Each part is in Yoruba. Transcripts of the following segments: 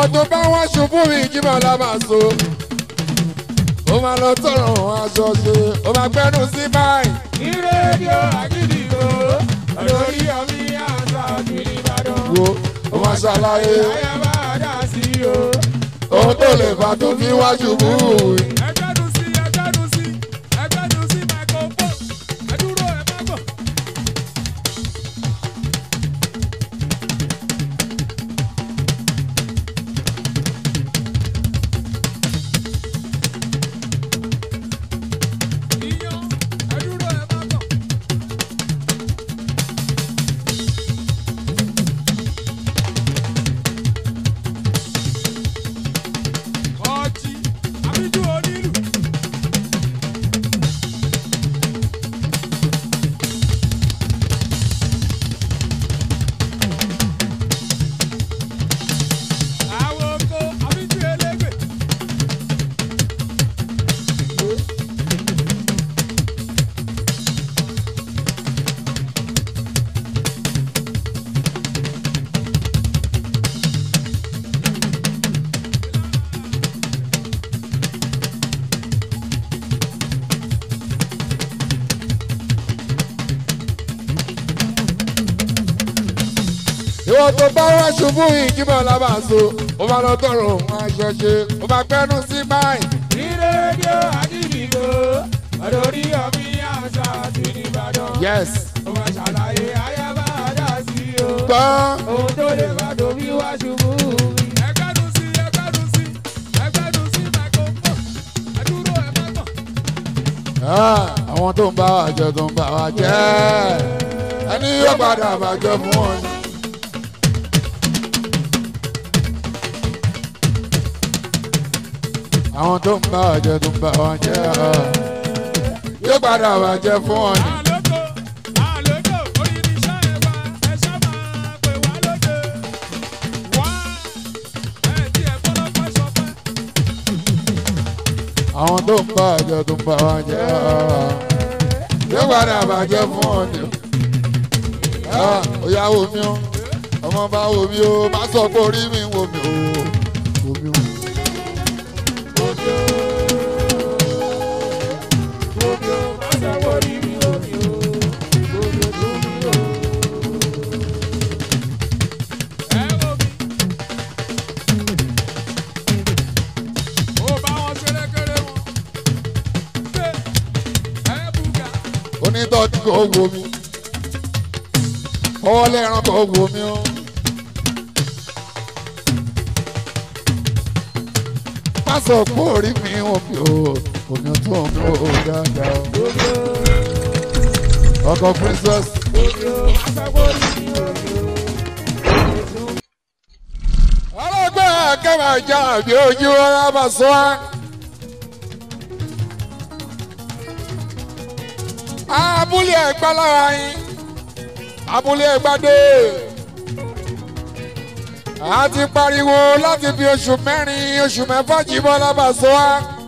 ìwọ tó bá wá ṣubú mi jímọ̀ lábàṣọ ó máa lọ tọrọ aṣọ ṣe ó máa gbẹnu sí báyìí. ní rédíò àgídìgbò lórí ọmí àṣà kiri ìbàdàn. wo ó máa ṣàlàyé ayaba dá sí o. ohun tó lè fà tó fi wá ṣubú. ẹgbẹ́dùn sí ẹgbẹ́dùn sí ẹgbẹ́dùn sí microphone ẹdúró ẹ má bọ̀. Iyán, ẹdúró ẹ má bọ̀. ọtí àbíjú onílù. àwọn oko àbíjú elégbè. ìwọ tó bá wá ṣubú ìjímọ̀ lábàṣọ ó máa lọ tọrọ aṣọ ṣe ó máa gbẹnu sí báyìí. ní rédíò àdìdìgbò lórí ọmí àṣà kiri ìbàdàn. yes ó máa ṣàlàyé ayaba dá sí o. gbọ́ ohun tó lè bá tóbi wá ṣubú mi. ẹgbẹ́dùn sí ẹgbẹ́dùn sí ẹgbẹ́dùn sí microphone ẹdúró ẹ má bọ̀. Ah, àwọn tó ń bá wa jẹ tó ń bá wa jẹ ẹni yóò padà bàjẹ́ fún wọn. ni. àwọn tó ń bá wa jẹ tó ń bá wa jẹ yóò padà bàjẹ́ fún wọn. ni. àlókò àlókò oyin iṣẹ́ ẹ wá ẹ ṣá máa pè wá lóde. wá ẹ tí ẹ gbọ́dọ̀ pẹ́ sọpẹ́. àwọn tó ń bá wa jẹ tó ń bá wa jẹ yóò padà bàjẹ́ fún wọn. ni. Ah, ó yá wo mi o ọmọ bá wo mi o má sọ pé orí mi wo mi o wo mi o. Gbogbo àṣàwọ̀ orí mi omi o. Gbogbo tó mi o. Ẹ wo mi. Ó bá wọn ṣeré kéré wọn. Ṣé ẹ bùgà? onítọ́jú kò wo mi ọwọ́ lẹ́ran kò wo mi o. má sọ pé orí mi ò mi o omi tó ń mú o dáadáa o. ọkọ princess Gbogbo àṣàwọ̀ orí mi omi o. ọlọ́gbẹ́ kẹ́mà já àbí ojú ọlá bá sọ wá. abúlé ẹ̀gbá lára yín abúlé ẹ̀gbádé a ti pariwo láti fi oṣù mẹ́rin oṣù mẹ́fà jíbọ́ lábàṣọ wá.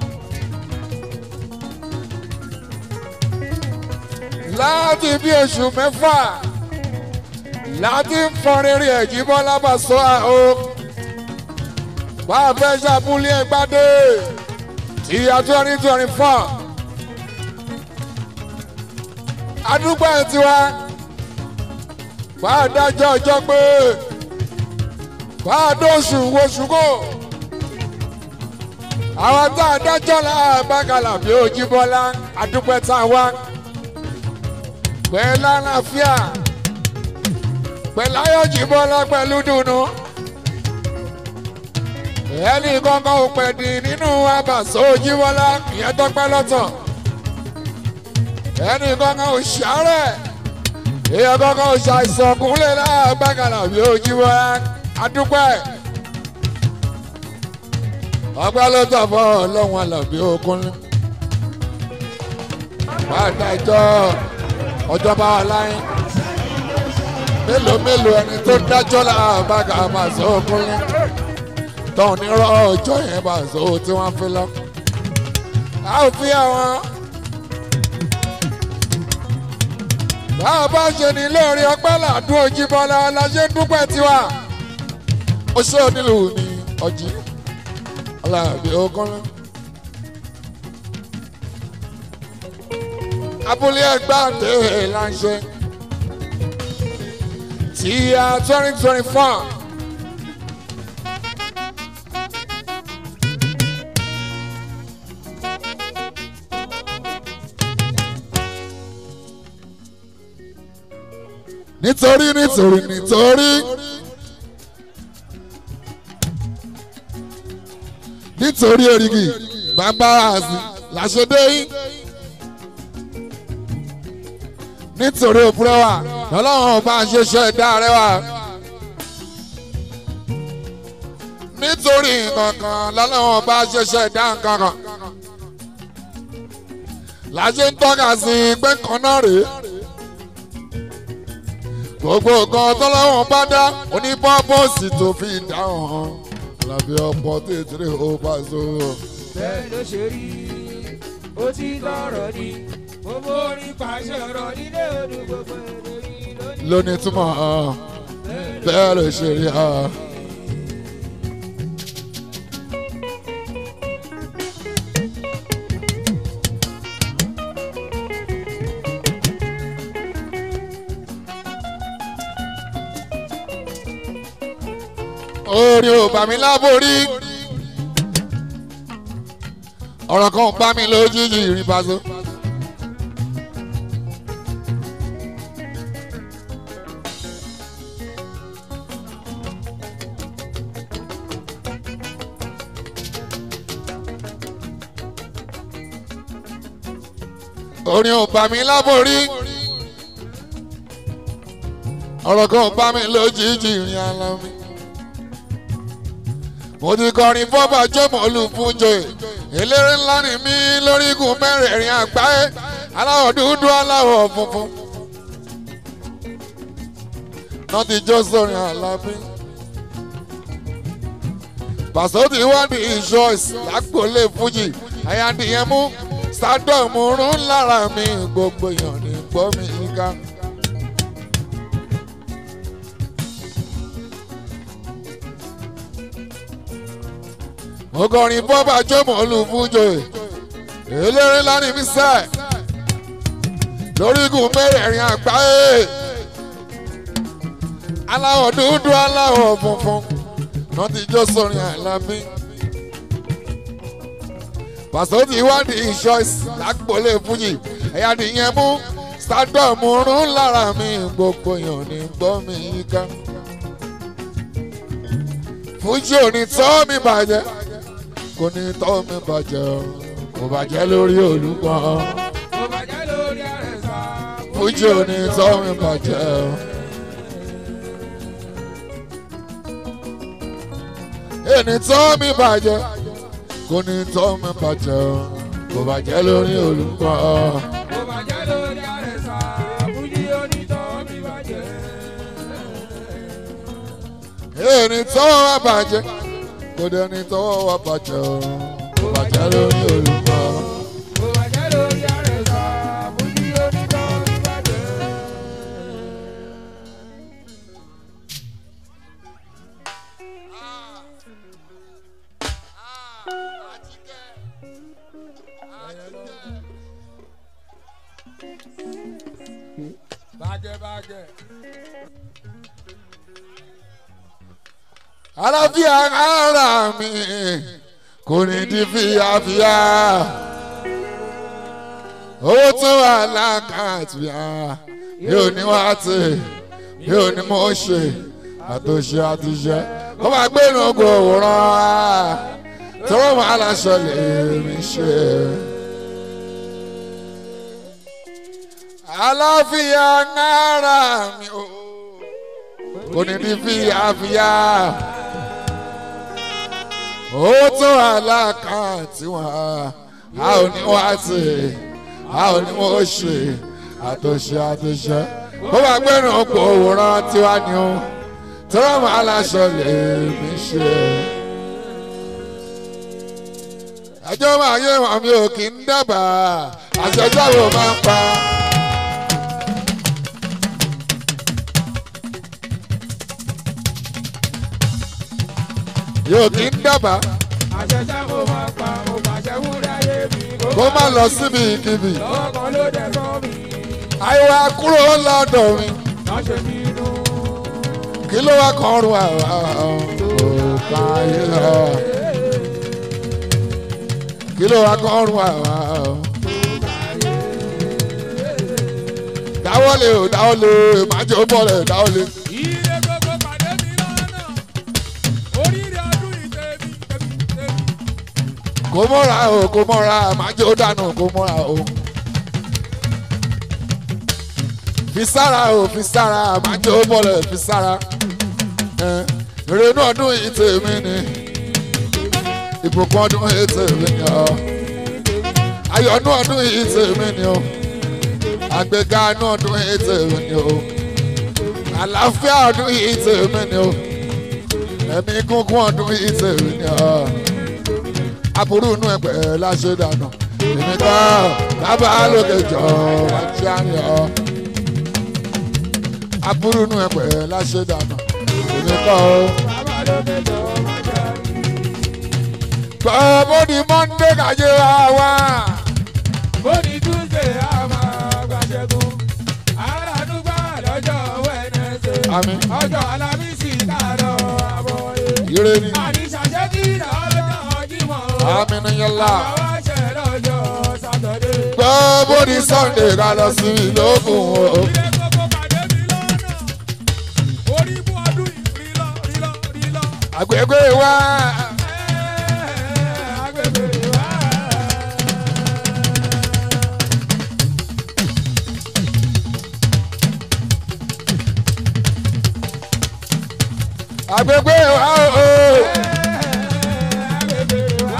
láti bí oṣù mẹ́fà láti ń fọn rere ẹ̀jíbọ́ lábàṣọ o bá a fẹ́ ṣàbúlé ẹgbàdé ti ya twenty twenty four àdúgbò ẹ̀ tiwa bá a dájọ́ ọjọ́ pé bá a dóṣù woṣù kò àwọn tá a dájọ́ la bákàlà bí Òjíbọ́lá àdúgbò tá a wá pẹ̀lú àlàáfíà pẹ̀lú ayọ̀ Òjíbọ́lá pẹ̀lú dùnú ẹnì kankan ò pẹ̀ dì nínú abàṣọ Òjíbọ́lá ìyẹn tọ́pẹ́ lọ́tọ̀ ẹnì kankan ò ṣàárẹ̀ èèyàn kankan ò ṣàìsàn kúnlẹ̀ láàbàkàlà bí Òjíbọ́lá adúpẹ́ ọgbẹ́ ló tọ̀ fọ́ ọlọ́run àlàbí okúnlé bàtà ìjọ ọjọ́ bá wà láyé mélòó mélòó ẹni tó dájọ́ làbàkà máa sọ okúnlé tọ́hún ní rọ́ ọjọ́ yẹn bá sọ tí wọ́n fi lọ. a ò fi àwọn bá a bá ṣe ní lórí ọpẹ́ làdún Òjíbọ́lá la ṣe ń dúpẹ́ tiwa ó ṣe onílù ni ọjí aláàbí okòóló. abúlé ẹgbẹ́ àdé ìlànṣẹ́ tí a twenty twenty four. nítorí nítorí nítorí nítorí erigi bàbá àzì làṣẹdé yín nítorí òpùrọ̀ wa lọ́lọ́run bá ṣe ṣe ẹ̀dá rẹ wa nítorí nǹkankan lọ́lọ́run bá ṣe ṣe ẹ̀dá nǹkankan làṣẹ ń tọ́ka sí pé kan náà rèé gbogbo nǹkan tọ́lọ́wọ́n bá dá onípọ́pọ́sì tó fi dáhùn lábí ọ̀pọ̀ tètè ó bá so. bẹ́ẹ̀ ló ṣe rí ó ti tọrọ ni gbogbo orin pàṣẹ ọ̀rọ̀ nílé odò gbogbo èdè yìí lónìí. lónìí túmọ̀ bẹ́ẹ̀ ló ṣe rí ha. orí ò bá mi láborí ọ̀rọ̀ kan bá mi lójijì ìrìn paṣọ. orin ò bá mi láborí ọ̀rọ̀ kan bá mi lójijì ìrìn àlọ́ mi mo ti kọrin fọ́bà jọ́mọ̀ olùfúnjọ eléré ńlá ni mí lórígun mẹ́rẹ̀ẹ̀rin àgbáyé aláwọ̀ dúdú aláwọ̀ funfun náà ti jó sórin àlàbí pàṣẹ ti wá ní ìṣọ́ọ̀sì lágbólé fújì àyàndìyẹn mú sádọ̀mù rún lára mi gbogbo èèyàn ní gbọ́ mi ká. mo kọrin bọ́bà jọ́mọ̀ olùfúnjọ eléré lánìí mi sẹ́ lórígun mẹ́rẹ̀ẹ̀rin àgbáyé aláwọ̀ dúdú aláwọ̀ funfun náà ti jó sórin àìlábí pàṣẹ ti wádìí ìṣọ́ọ̀sì lágbólé fújì ẹ̀yà nìyẹn mú stardom rún lára mi gbogbo èèyàn ní gbọ́ mi yíká fújì ò ní tọ́ mi bàjẹ́ kò ní tọ́ mi bàjẹ́ o kò bàjẹ́ lórí olùkọ́ kò bàjẹ́ lórí àrẹ̀sà. fújì ò ní tọ́ mi bàjẹ́ o. ẹni tọ́ mi bàjẹ́ kò ní tọ́ mi bàjẹ́ o kò bàjẹ́ lórí olùkọ́ kò bàjẹ́ lórí àrẹ̀sà. fújì onítọ̀ mi bàjẹ́. ẹni tọ́ wa bàjẹ́ kò dẹni tọ́ wa bàjẹ́ o kò bàjẹ́ lórí olùkọ́. kò bàjẹ́ lórí àrẹ̀sà. fújì onítọ̀ mi bàjẹ́. bàjẹ́ bàjẹ́. àlàáfíà ara mi kò ní di fíafíà owó tó wà lákàtúntì yóò ní wá tè yóò ní mo ṣe àtòṣe àtìṣe kó máa gbé inú ogun òwòrán tọwọ́ máa láṣọ lè mi ṣe. àlàáfíà ara mi o kò ní di fíafíà owó tó wà lákàtúntì wọn a ò ní wá tè a ò ní mo ṣe àtòṣe àtìṣe kó máa gbé inú ogun òwòrán tiwa ni o tọrọ máa láṣọ lè mi ṣe. ẹjọ́ máa yé wọn mi ò kì í dábàá àṣẹjáwò máa ń pa. yóò kí ń dábàá àṣẹṣẹ́ mo máa pa mo pàṣẹ wúrẹ́ ayé mi kó má lọ síbi kíbi lọ́wọ́ kan ló dẹ̀ sọ mi àìwá kúrò lọ́dọ̀ mi náà ṣe mí nù. kí ló wá kàn rún àwa òkà ayé lọ kí ló wá kàn rún àwa dáwọ́lé o dáwọ́lé májò bọ́lẹ̀ dáwọ́lé Ire gbogbo pàdé mi lọ́nà. Oríire ọdún ìtẹ̀mí tẹ̀mí tẹ̀mí. kó mọ́ra o kó mọ́ra májò dànù kó mọ́ra o fi sára o fi sára májò bọ́lẹ̀ fi sára ẹ̀, ìrònú ọdún yìí tèmi ni ìbùkún ọdún yìí tèmi ni ọ ayọ̀nú ọdún yìí tèmi ni o àgbéga inú ọdún yìí tèmi ni o àlàáfíà ọdún yìí tèmi ni o ẹ̀mí gúngún ọdún yìí tèmi ni ọ aburú inú ẹgbẹ́ láṣẹ dànù èmi kọ́ bàbá lókè jọ àti àná ọ aburú inú ẹgbẹ́ láṣẹ dànù èmi kọ́ ọ. Bàbá ló mẹ́jọ máa jà mí. gbọ́ bóni mọ́ndé kàjẹ́ wa wá. Bó ní Tuesday a máa gbàṣẹ́gun. Aládùúgbà lọ́jọ́ Wednesday. Àmín. Ọjọ́ Alámísì káàdọ̀ àbọ̀yé. ire ni Àdìsàṣẹ́ kí lọ́jọ́ Jímọ̀. àmì ni yẹlá. Àwa ṣẹ̀ lọ́jọ́ Sátọ̀dé. gbọ́ bóni sunday ká lọ sí ìlókun o. Ilé gbogbo pàdé mi lọ́nà. Orí mú ọdún yìí rí lọ rí lọ rí lọ. àgbègbè wa Agbègbè wa. àgbègbè wa o. Agbègbè wa.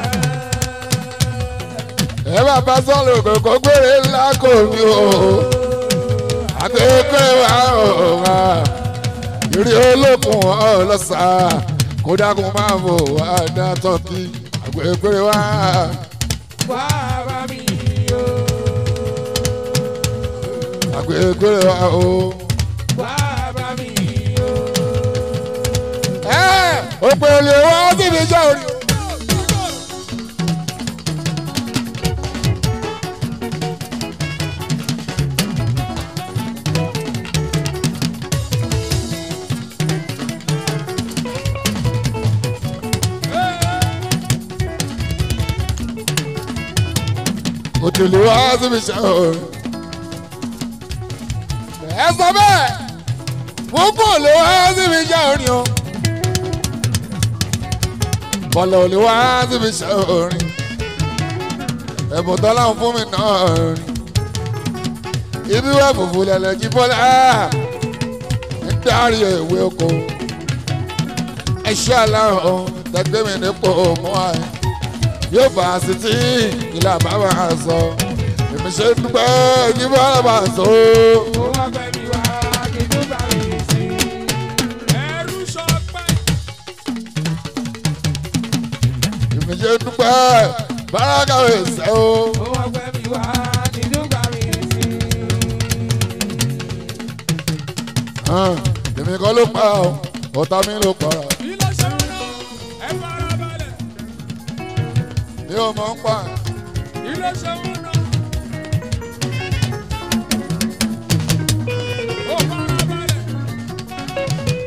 ẹ bá bá sọ́ọ̀lù kòkó gbére ńlá kò ní o. àgbègbè wa o. ìrì olókun ọlọ́sà kó dákun máa bò wá dá tọ́kì àgbègbè wa. Wá bá mi o. àgbègbè wa o. Wá bá mi o. ẹ òpè olè wá síbi jẹ́ orí. òtòlè wá síbi jẹ́ orí. ẹ sọ bẹ́ẹ̀ mo kò lè wá síbi jẹ́ orí o. bọ́lá ò lè wá síbi jẹ́ orí. ẹ̀bùn tọ́lá ń fún mi náà rí. ibi wá fùfú lẹ̀lẹ̀ jí bọ́lá ń dárí ìwé oko. ẹṣẹ́ aláwọ̀ tẹ́gbẹ́ mi nípò mọ́ àyè. yóò fà á sí tí ìlà bàbá sọ. èmi ṣe ń dúpẹ́ jí bọ́lá bá sọ. Ó wá fẹ́ mi wá kí n tún bá mi sí. Ẹrú sọpẹ́. èmi ṣe ń dúpẹ́ báràkà ẹ̀sẹ̀ o. Ó wá fẹ́ mi wá kí n tún bá mi sí. hàn, èmi kọ́ ló pa ọ́ ọ̀tá mi ló para Ilé ṣe ń lọ, ẹ fara balẹ̀. mi ò mọ̀ ń pa Ilé ṣe ń lọ. Ó fara balẹ̀.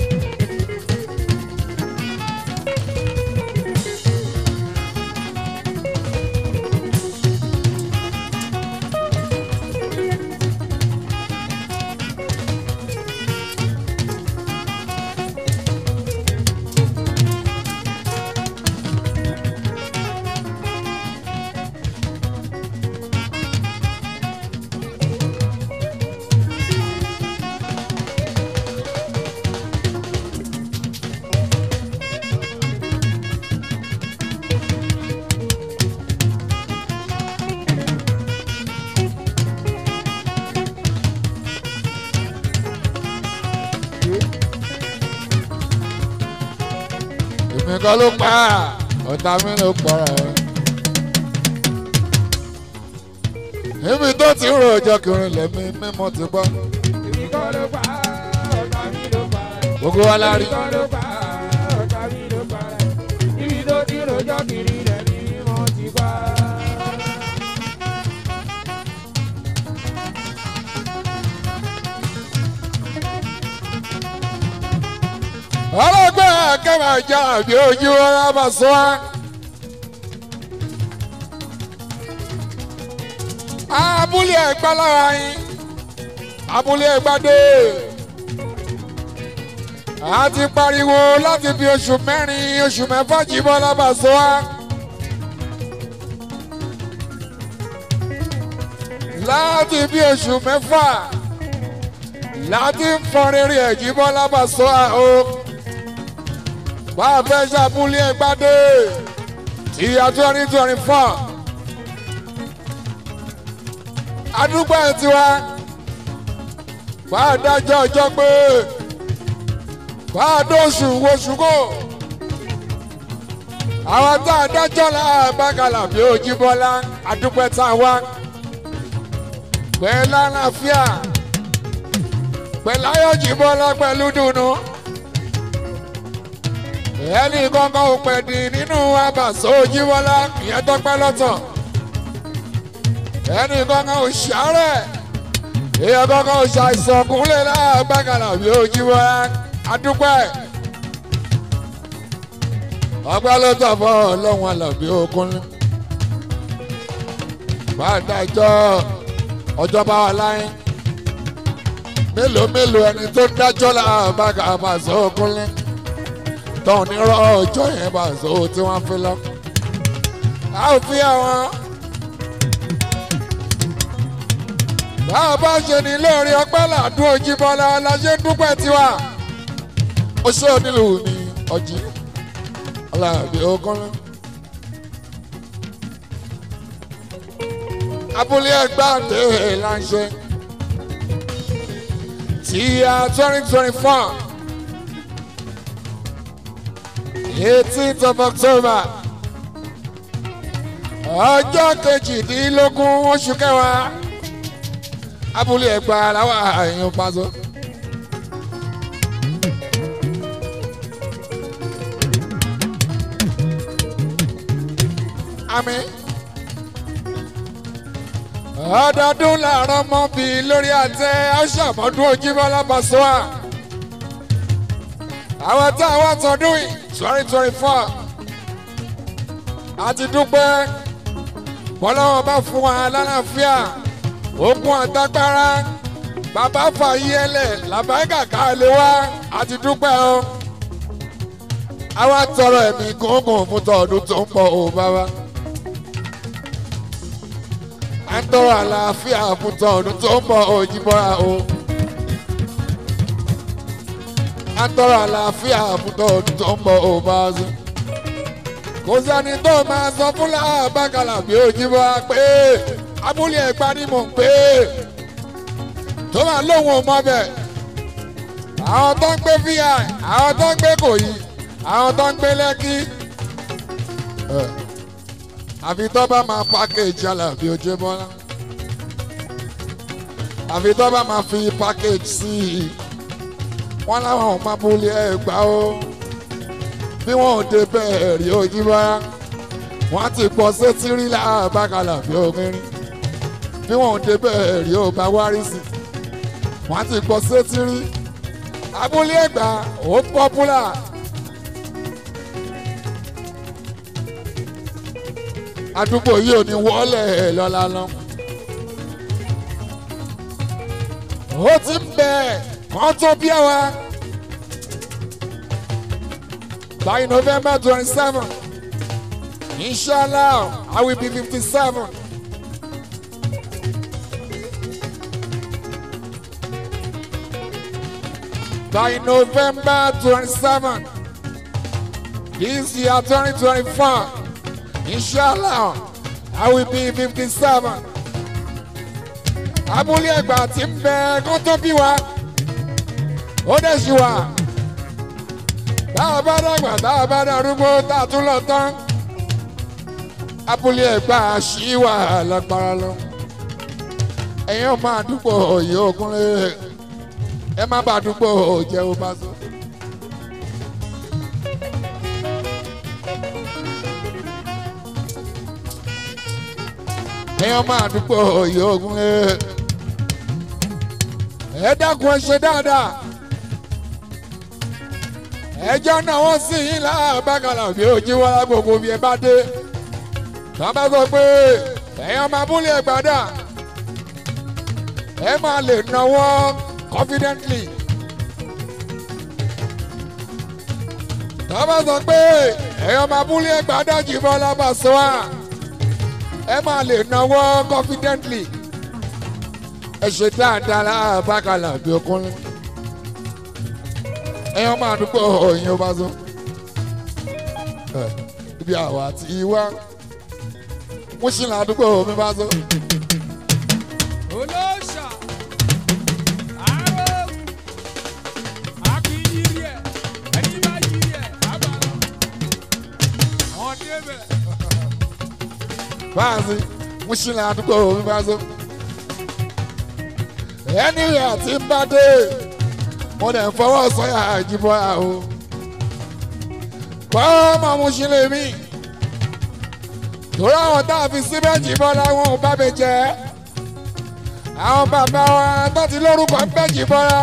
èmi kọ́ ló pa ọ̀tá mi ló para níbi tó ti rò ọjọ́ kìrin lẹ́mí mímọ́ ti gbọ́ Èmi kọ́ ló pa, ọ̀tá mi ló pa. gbogbo wa la rí Èmi kọ́ ló pa, ọ̀tá mi ló pa. kẹ́mà já àbí ojú ọ̀rá bá sọ wá. abúlé ẹ̀gbá lára yín abúlé ẹ̀gbádé a ti pariwo láti fi oṣù mẹ́rin oṣù mẹ́fà jíbọ́ lábàṣọ wá. láti bí oṣù mẹ́fà láti ń fọn rere ẹ̀jíbọ́ lábàṣọ o bá a fẹ́ ṣàbúlé ẹgbàdé ti ya twenty twenty four àdúgbò ẹ̀ tiwa bá a dájọ́ ọjọ́ pé bá a dóṣù woṣù kò àwọn tá a dájọ́ la bákàlà bí Òjíbọ́lá àdúgbò tá a wá pẹ̀lú àlàáfíà pẹ̀lú ayọ̀jìbọ́lá pẹ̀lú dùnú. ẹnì kankan ò pẹ̀dì nínú abàṣọ Òjíbọ́lá ìyẹn tọ́pẹ́ lọ́tọ̀. ẹnì kankan ò ṣàárẹ̀ èèyàn kankan ò ṣàìsàn kúnlẹ̀ láàbàkàlà bí Òjíbọ́lá adúpẹ́. ọgbẹ́ ló tọ̀ fọ́ ọlọ́run àlàbí òkunlé. bá a dájọ́ ọjọ́ bá wà láyé mélòó mélòó ẹni tó dájọ́ làbàgà àbàṣọ òkúnlé tọ́hún ní rọ́ ọjọ́ yẹn bàṣọ tí wọ́n fi lọ. a ò fi àwọn bá a bá ṣe ní lórí ọpẹ́ làdún Òjíbọ́lá la ṣe ń dúpẹ́ tiwa ó ṣe onílù ní ọjí Àlàbí Òkúnlé. abúlé ẹgbẹ́ àti ìlànṣẹ tí a twenty twenty four eighteenth of October ọjọ́ kejìdínlógún oṣù kẹwàá abúlé ẹgbẹ́ làwọn àyàn pàṣẹ. Àmín ọdọọdún làárọ̀ mọ́ bí lórí àtẹ aṣàmọ́dún Òjíbọ́lá Pasuma àwọn tá a wá tọdún yìí twenty twenty four a ti dúpẹ́ bọ́lọ́wọ́ bá fún wa lálàáfíà okun àtagbára bàbá fàyí ẹlẹ̀ làbáyíkà káàlẹ̀ wá a ti dúpẹ́ o àwa tọrọ ẹ̀mí gúngùn fún tọdún tó ń bọ̀ ò bàbá à ń tọrọ àlàáfíà fún tọdún tó ń bọ̀ Òjíbọ́lá o. à ń tọrọ àlàáfíà fún tọdún tó ń bọ̀ Òbáṣu. kò sẹ́ni tó máa sọ fún làbàkàlà bí Òjíbọ́lá pé abúlé ẹ̀gbá ni mò ń pè é. tó máa lóhùn ọmọ bẹ̀. àwọn tó ń gbé vi àwọn tó ń gbé kòyí àwọn tó ń gbé lẹ́kí àfi tó bá máa package Àlàbí Òjíbọ́lá àfi tó bá máa fi package sí i wọ́n láwọn ò máa bulẹ̀ Ẹ̀gbá o bí wọ́n ò dé bẹ́ẹ̀ rí Òjíbọ́lá wọ́n á ti pọ̀ sétí rí làbàkàlà bí omirin bí wọ́n ò dé bẹ́ẹ̀ rí ó bá wárí sí wọ́n á ti pọ̀ sétí rí abúlé Ẹ̀gbá ó pọ́pùlà. àdúgbò yìí ò ní wọlé lọ́la lọ. ó ti ń bẹ̀ kán tó bí àwa. by November twenty seven inshallah I will be fifty seven. by November twenty seven this year twenty twenty four. Inshallah, I will be fifty seven. Abúlé Ẹ̀gbá ti ń bẹ kó tó bí wa, ó dẹ̀ ṣì wà. Tá a bá dàgbà tá a bá darúgbó tá a tún lọ tán. Abúlé Ẹ̀gbá ṣì wà lágbára lọ. Ẹ̀yin ọmọ àdúgbò òye Ògúnlé, ẹ má bàa àdúgbò òjẹ́ ó bá sọ. ẹ̀yin ọmọ àdúgbò òye ogun ẹ ẹ dákun ẹ ṣe dáadáa ẹjọ́ náà wọ́n sì yín láàbàkàlà bí ojú wọlé gbogbo bí ẹ bá dé tá a bá sọ pé ẹ̀yin máa búlé ẹgbàdà ẹ máa lè náwó confidently tá a bá sọ pé ẹ̀yin máa búlé ẹgbàdà jì bọ́lá bá sọ wá ẹ máa lè náwó confidently ẹ ṣe dáadáa láàbàkàlà bí okùnrin ẹ̀yin máa dúpọ̀ òyìn ó bá sọ ibi àwa ti wá mo ṣì là àdúgbò mi bá sọ. olóòṣà àárọ̀ akínyìírí ẹ̀ ẹni bá yìírí ẹ̀ àbàlọ́ wọn débẹ̀. báàsì mo ṣì là àdúgbò mi bá sọ. ẹni àti bá dé mo dẹ̀ fọwọ́ sọ́yà àjíbọ̀ àwọ̀. bọ́ọ̀mọ̀ mo ṣì lè mí torí àwọn tá a fi síbẹ̀ jìbọn làwọn ò bá mi jẹ́ àwọn bàbá wa tó ti lórúkọ ń bẹ́ jìbọn ra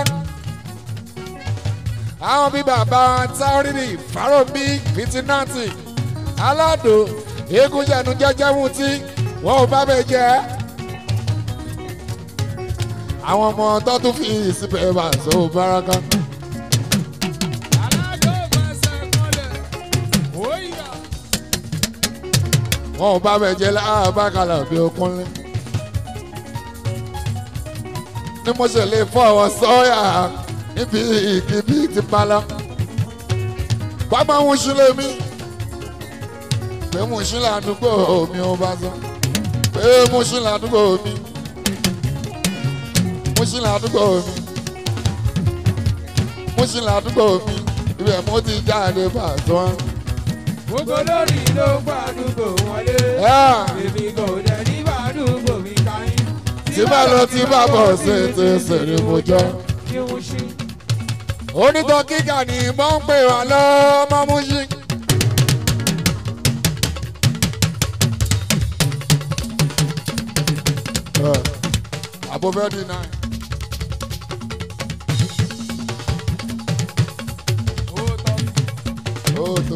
àwọn bíi bàbá wa táórìrì fáròbí fìtínàtì aládò eégúnjẹnu jẹjẹ mutí wọn ò bá mi jẹ́ àwọn ọmọ tó tún fi síbẹ̀ bá so báraka. aládò fẹsẹ̀ kọlẹ̀ òyìnbá wọn ò bá mi jẹ́ láàbàkàlà bí okúnlé. ní mo ṣe lè fọwọ́ sọ́yà níbi ìkíbi ti pala. pápá ń ṣí lèmi pé mo ṣí ládùúgbò mi ò bá sọ pé mo ṣí ládùúgbò mi mo ṣí ládùúgbò mi mo ṣí ládùúgbò mi ibẹ̀ mo ti jáde bá a sọ. gbogbo lórí ló gbàdúgbò wọlé èmi kò dẹ̀ ní gbàdúgbò mi káyín. tí bá lọ tí bá bọ̀ ṣe ti ṣèrè mo jọ. kí wọ́n ṣe. onítọ̀ kíkà ní mọ́ ń pè wá lọ́mọ mú sí. àbò bẹ́ẹ̀ di náà. ó tó.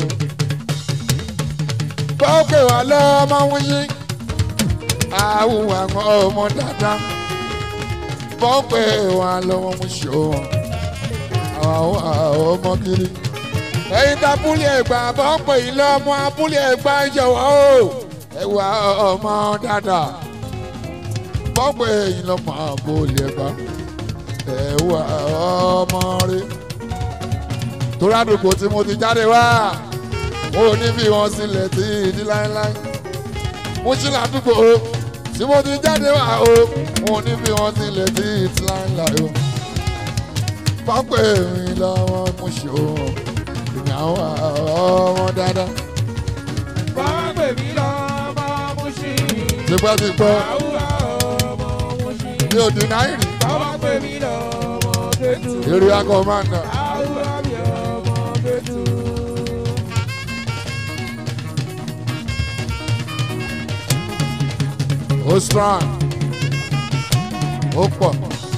bọ́ ń pè wá lọ́mọ mú sí. àwọn àwọn ọmọ dáadáa. bọ́ ń pè wá lọ́mọ mú sí o àwọn ọmọ kiri. ẹ̀yin tá abúlé ẹ̀gbá bọ́ pé ilé ọmọ abúlé ẹ̀gbá ìjọwọ́ o ẹ̀wà ọmọ dáadáa. bọ́ pé ẹ̀yin lọ́mọ abúlé ẹ̀gbá ẹ̀wà ọmọ rí. torí àdúgbò tí mo ti jáde wá mo ní bí wọn sílẹ̀ tí ìdí láéláé. mo ṣí ládùúgbò tí mo ti jáde wá o mo ní bí wọn sílẹ̀ tí ìdí láéláé o pápẹ́ mi lọ́wọ́ mo ṣe òun ìyàwó ọmọ dáadáa. bàbá pè mí lọ́mọ mú sí. tipẹ́tipẹ́ àwùrà ọmọ mú sí. mi ò dín náírì bàbá pè mí lọ́mọ kẹ́tù. èrè akọ̀mọ́nà àwùrà mi ọmọ kẹ́tù. ó strong ó pọ̀.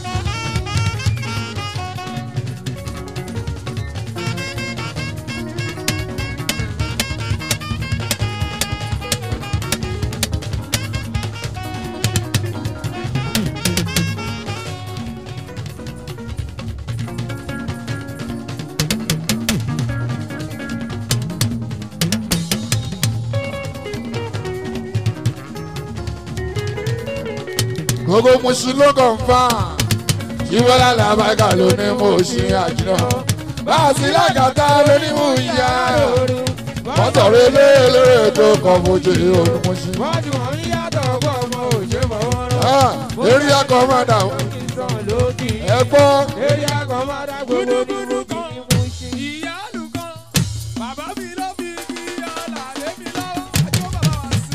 gbogbo musu ló kàn fà ṣíwọ́lá làbàkà ló ní mo ṣe àjùlọ báàsì lágàtà ló ní mo yá mọ́tòrò eléyèlérè tó kàn fojú òun mo ṣe. wọ́n ti wọ́n ní yàtọ̀ ọgbọ́n ọmọ òṣè mọ́ wọn lọ. eré akọ̀mọ́dà kí n sàn lókì. ẹ gbọ́ eré akọ̀mọ́dá gbogbo dúdú kan. ìyá àlùkàn bàbá mi ló fi fi ọ̀là lé mi lọ́wọ́ àjọ bàbá wa sí.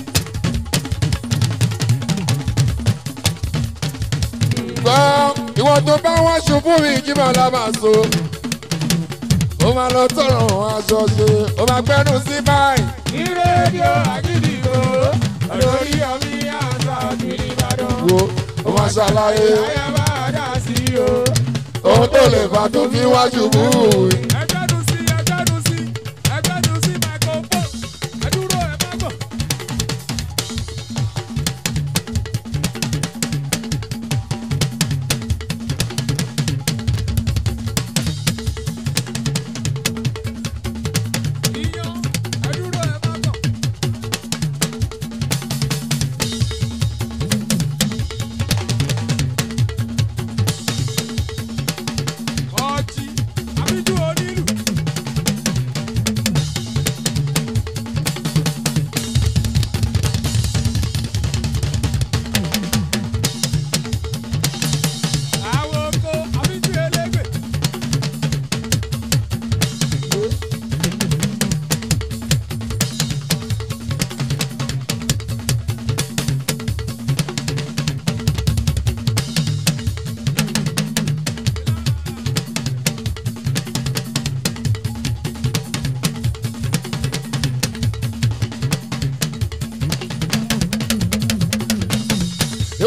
gbọ́ ìwọ tó bá wá ṣubú mi jímọ̀ lábàṣọ ó máa lọ tọrọ aṣọ ṣe ó máa gbẹnu sí báyìí. ìrèdíò àgídìgbò lórí ọmí àṣà kiri ìbàdàn. wo ó máa ṣàlàyé ayé bá dà sí o. ohun tó lè fà tó fi wá ṣubú. ẹgbẹ́nu sí ẹgbẹ́nu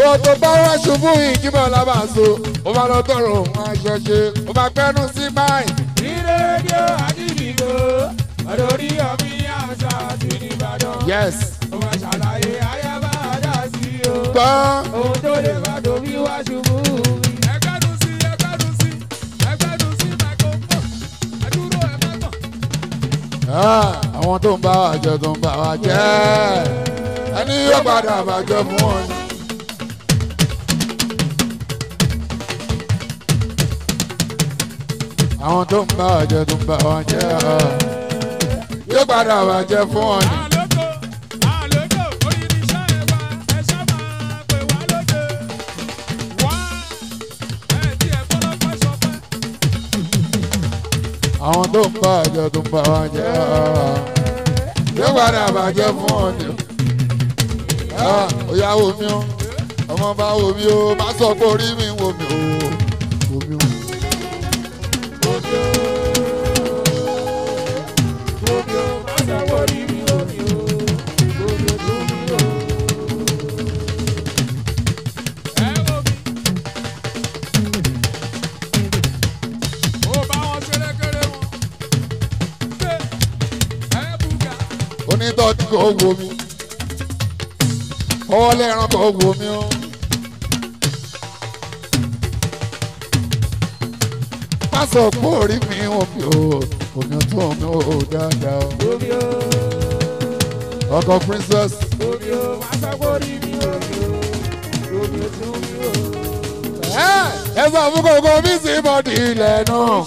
ìwọ tó bá wá ṣubú ìjíbọ̀ lábàṣọ ó máa lọ tọrọ òun aṣọ ṣe ó máa gbẹnu sí báyìí. ní rédíò àdìdìgbò ọ̀dọ̀ orí ọ̀mí àṣà àti nìbàdàn. yes ó máa ṣàlàyé ayaba àdá sí o. gbọ́ ohun tó lè bá tóbi wá ṣubú mi. ẹgbẹ́dùn sí ẹgbẹ́dùn sí ẹgbẹ́dùn sí microphone ẹdúró ẹ má tàn. Ah, àwọn tó ń bá wa jẹ tó ń bá wa jẹ ẹni yóò padà bàjẹ́ fún wọn. ni. àwọn tó ń bá wa jẹ tó ń bá wa jẹ yóò padà bàjẹ́ fún wọn. ni. àlókò àlókò oyin ní iṣẹ́ ẹ wá ẹ ṣá máa pè wá lóde. wá ẹ tí ẹ fọlọ́pẹ́ sọ pé. àwọn tó ń bá wa jẹ tó ń bá wa jẹ yóò padà bàjẹ́ fún wọn. ni. Ah, ó yá wo mi o ọmọ bá wo mi o má sọ pé orí mi wo mi o wo mi o. ẹ wo mi. ó bá wọn ṣeré kéré wọn. ṣé ẹ bùgà. onítọ́jú kò wo mi ọwọ́ lẹ́ran kò wo mi o. má sọ pé orí mi omi o omi tó omi o dáadáa o. ọkọ princess ẹ ẹ sọ fún kòkó mi sí bọ́dì ilẹ̀ náà.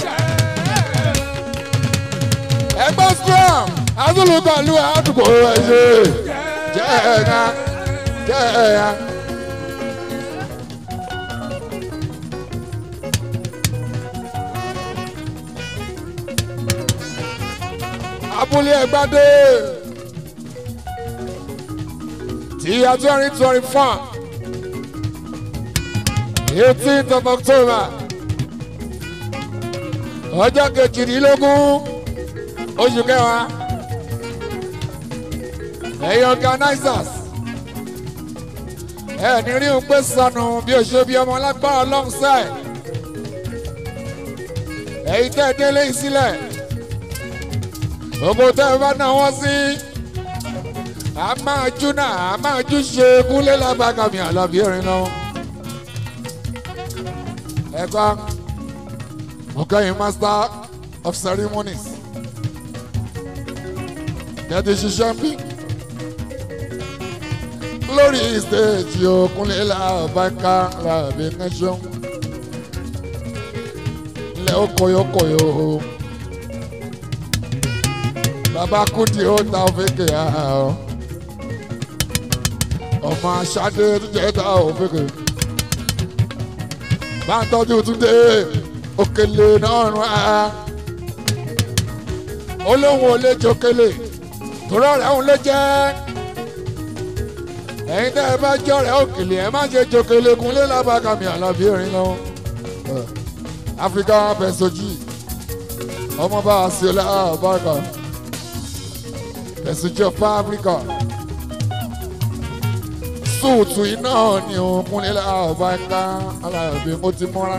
ẹgbẹ́ strong azulukọlu àdúgbò ẹ ṣe jẹ́ ẹ̀ka jẹ́ ẹ̀ka. abúlé ẹgbàdé ti ya twenty twenty four eighteenth of october ọjọ́ kejìdínlógún oṣù kẹwàá ẹ̀yin organizers ẹ ní rí un pé sọnù bí o ṣe bí ọmọ lágbára alongside ẹ̀yin tẹ́ ẹ délé yìí sílẹ̀ gbogbo tẹ́ ẹ bá náà wọ́n sí a máa jú náà a máa jú ṣe kúnlé lágbàgàmì àlàbí erin lọ. ẹ̀ka ọ̀kẹ́yìn master of ceremonies kẹ́tì ṣiṣẹ́ ń bí lórí stage òkúnlé làbáká làbí nation lẹ́ ó kọyọkọyọ bàbá kùdì ó ta òfìkè àárọ̀ ọmọ aṣáde tó jẹ́ ta òfìkè bá ń tọ́jú túndé òkèlè náà rún á olóhùn olè jòkèlè torí ọ̀rẹ́ òun ló jẹ́ ẹ̀yin tẹ́ ẹ bá jẹ́ ọ̀rẹ́ òkèlè ẹ má ṣe jòkèlè kúnlé lábàkàmì àlàbí erin lọ áfíríkà pẹ̀sọ́jì ọmọ bá a sí ọlá àbáka pẹ̀sọ́jì ọ̀pá áfíríkà súùtù iná ni òun kúnlé lábàkà àlàbí mo ti mọ́ra.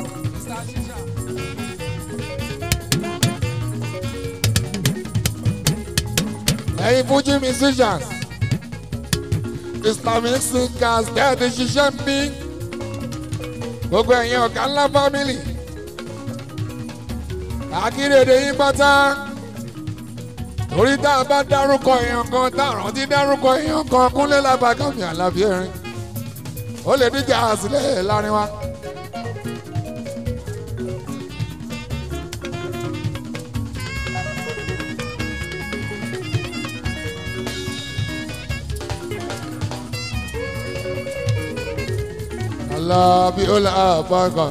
ẹ̀yin fújì musicians islamic singers tẹ́ẹ̀tì ṣiṣẹ́ ń bí gbogbo ẹ̀yin ọ̀gá ńlá family àkírèdè yín pátá torí tá a bá dárúkọ èèyàn kan tá a rántí dárúkọ èèyàn kan kúnlé lábàkàmì àlàbí erin ó lè díjà sílẹ̀ láàrin wa. Alabi ola abaka.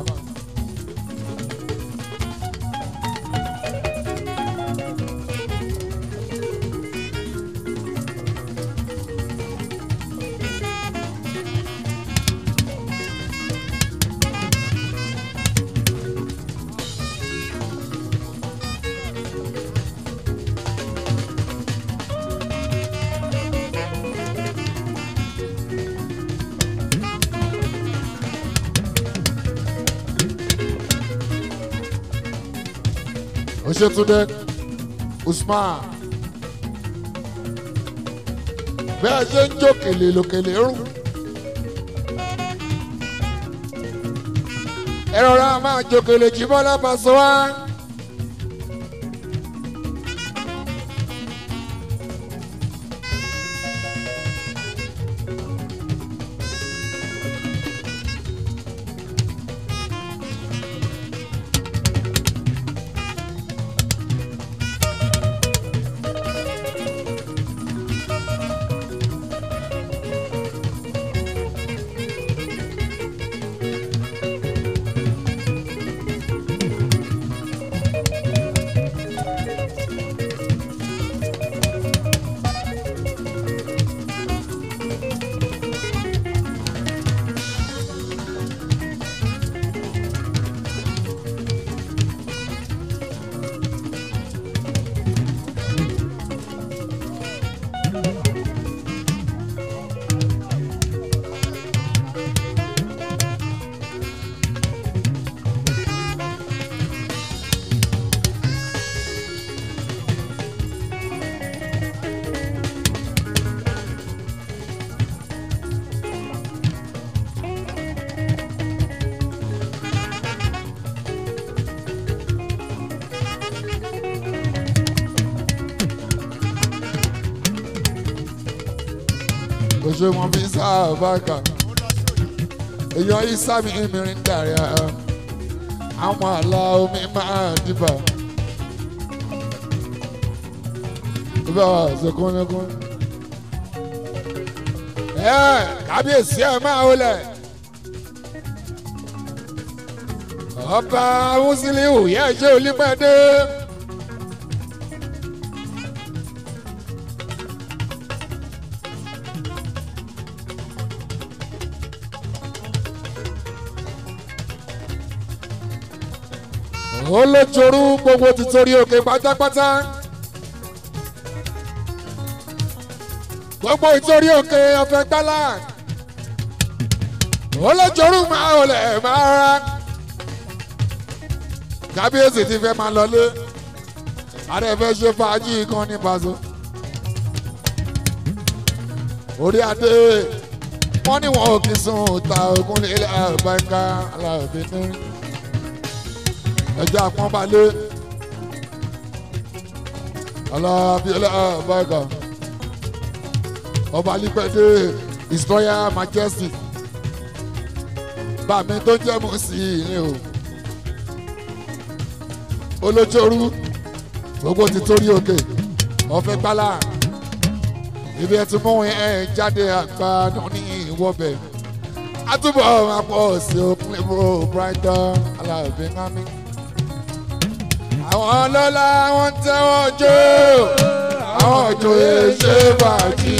Oṣetúndé Usman bẹ́ẹ̀ ṣe ń jó kèlè lòkèlè rún. ẹ rọra máa jó kèlè jí bọ́lá Pasuma wá. oṣù wọn fi sáàbàkà èèyàn ìsàmì ìmìrín dàrí àwọn àlà omi máa dìbà ibà ṣèkúnlẹ́kún. ẹ kábíyèsí ẹ máa wọlé ọba Musiliu yẹ ṣe olípẹ̀dé. olójorú gbogbo ti torí òkè pátápátá gbogbo ìtorí òkè ọ̀fẹ́ gbálà olójorú máa olè máa ra kábíyèsí ti fẹ́ máa lọlé ààrẹ fẹ́ ṣe fàájì kan ní Paso orí adé wọ́n ní wọn ò kì í sùn ta ogun lé àbáńká aláàbí nírin ẹjẹ àpọ́nbalẹ̀ alábíọ́lá báyìí ọba lípẹ́dé his royal majesty bàmí tó jẹ́ mú sí i o olójórú gbogbo ti torí òkè ọ̀fẹ́ gbálà ibi ẹ̀ tún mú ẹ̀ jáde àgbà ní ìwọ́bẹ̀ àtúbọ̀ máa pọ̀ sí òkun ìbò brighton alábí ńlámi àwọn ọlọ́lá wọn tẹ́wọ́ jó àwọn òjòyè ṣe fàájì.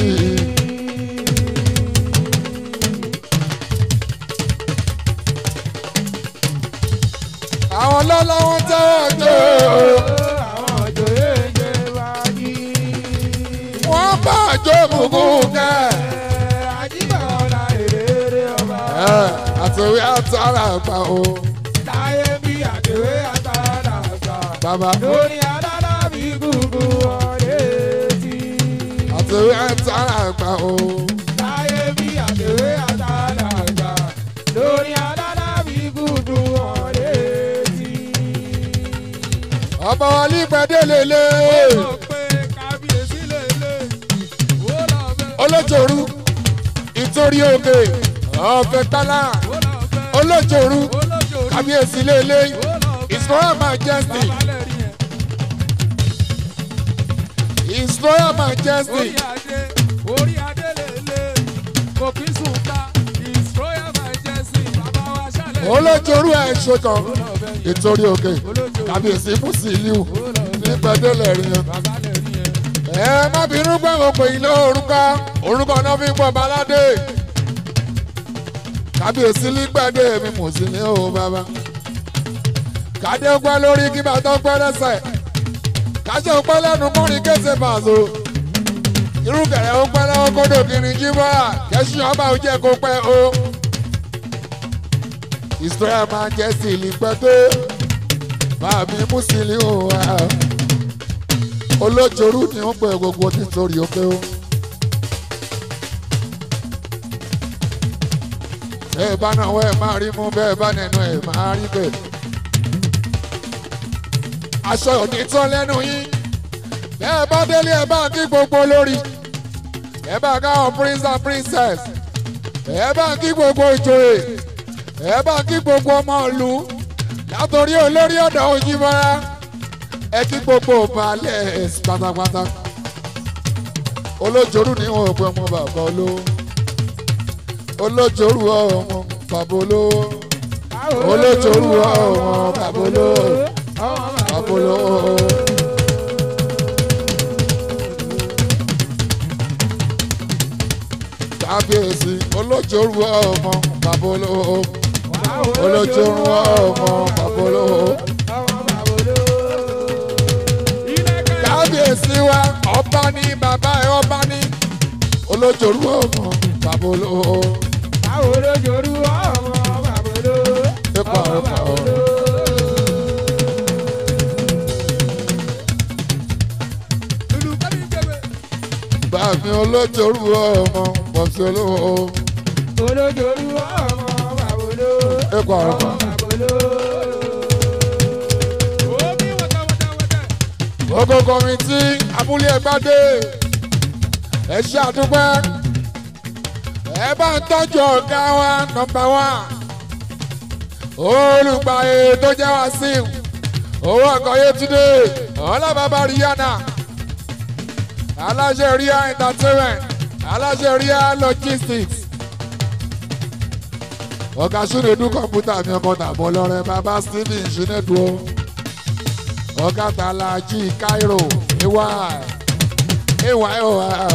àwọn ọlọ́lá wọn tẹ́wọ́ jó àwọn òjòyè jẹ wáyé. wọ́n bá jó mùgún kẹ́. àjíbọ̀lá èrè ọba. àtòwé àtàrà gbà o táyé bí àdéhùn àtàrà àgbà. bàbá lórí adára bí gúgú ọ̀rẹ́ tí. àtòwé àtàrà gbà o táyé bí àdéhùn àtàrà àgbà. lórí adára bí gúgú ọ̀rẹ́ tí. ọba wa lípẹ́dé lélẹ̀ ó pé kábíyèsí lélẹ̀ ó lọ bẹ́ẹ̀. olójòrú ìtorí òkè ọ̀fẹ́ tálá ó lọ bẹ́ẹ̀. olójòrú olójó rí. kábíyèsí lélẹ̀ ó lọ bẹ́ẹ̀. his royal majesty babalẹ̀ rí yẹn. his royal majesty orí adé orí adé lèlè kò kí sùn ká his royal majesty bàbá wa ṣàlẹ̀. olójòrú ẹ̀ ṣetán ó lọ bẹ́ẹ̀ yẹn. ìtorí òkè kábíyèsí Musiliu ó lọ bẹ́ẹ̀. lípẹ́dé lẹ́rìn yẹn. babalẹ̀ rí yẹn. ẹ má bínú pé mo pè yín lórúkọ orúkọ náà fi ń pọ̀ baládé kábíyèsí lígbàdé mi Musiliu o bàbá kádé pẹ́ lórí kí bàtọ́ pẹ́ lẹ́sẹ̀ káṣẹ́ pẹ́ lẹ́nu mọ́rin kése Paso irú kẹrẹ ó pẹ́ lọ́wọ́ kódò kiri jíbọ́ kẹ́sùn ọba ò jẹ́ kó pẹ́ o His Royal Majesty lípẹ́ tó bàbí mùsùlùmí ò wá olójorú ni ó pẹ gbogbo nítorí òkè o. bẹ́ẹ̀ bá náà wẹ́ máa rí mú bẹ́ẹ̀ bá nẹnu ẹ̀ máa rí bẹ́ẹ̀. aṣọ òní tán lẹ́nu yín bẹ́ẹ̀ bá délé ẹ̀ bá kí gbogbo lórí ẹ̀ bá káwọn prince and princess ẹ̀ bá kí gbogbo ìjòyè ẹ̀ bá kí gbogbo ọmọ ìlú látòrí olórí ọ̀dọ̀ òyìnbọ̀ra ẹ kí gbogbo balẹ̀ pátápátá olójorú ni wọn ò pé ọmọ bàbá olówó olójorú ọmọ bàbá olówó olójorú ọmọ bàbá olówó bàbá olówó. kábíyèsí olójorú ọmọ bàbá olówó olójorú ọmọ bàbá olówó. kábíyèsí wa ọba ní bàbá ẹ ọba ní olójorú ọmọ bàbá olówó ipa ọpa ọrọ. bàmí olójorú ọmọ bọ̀sí olówó ipa ọpa. ogo kọmitì abúlé ẹgbàdé ẹ ṣe àdúpẹ́ ẹ bá ń tọ́jú ọ̀gá wa nọmba wá olùgbàyè tó jẹ́ wá sí owó ọkọ̀ yétúndé ọlọ́bàbà rihanna aláṣẹ ria entertainment aláṣẹ ria logistics ọ̀gá súnedú kọ̀ǹpútà mi ọkọ̀ tàbọ̀ lọ́rẹ́ bàbá stephen ṣínẹ́dùú ọ̀gá tàlàjì cairo ay ay oa.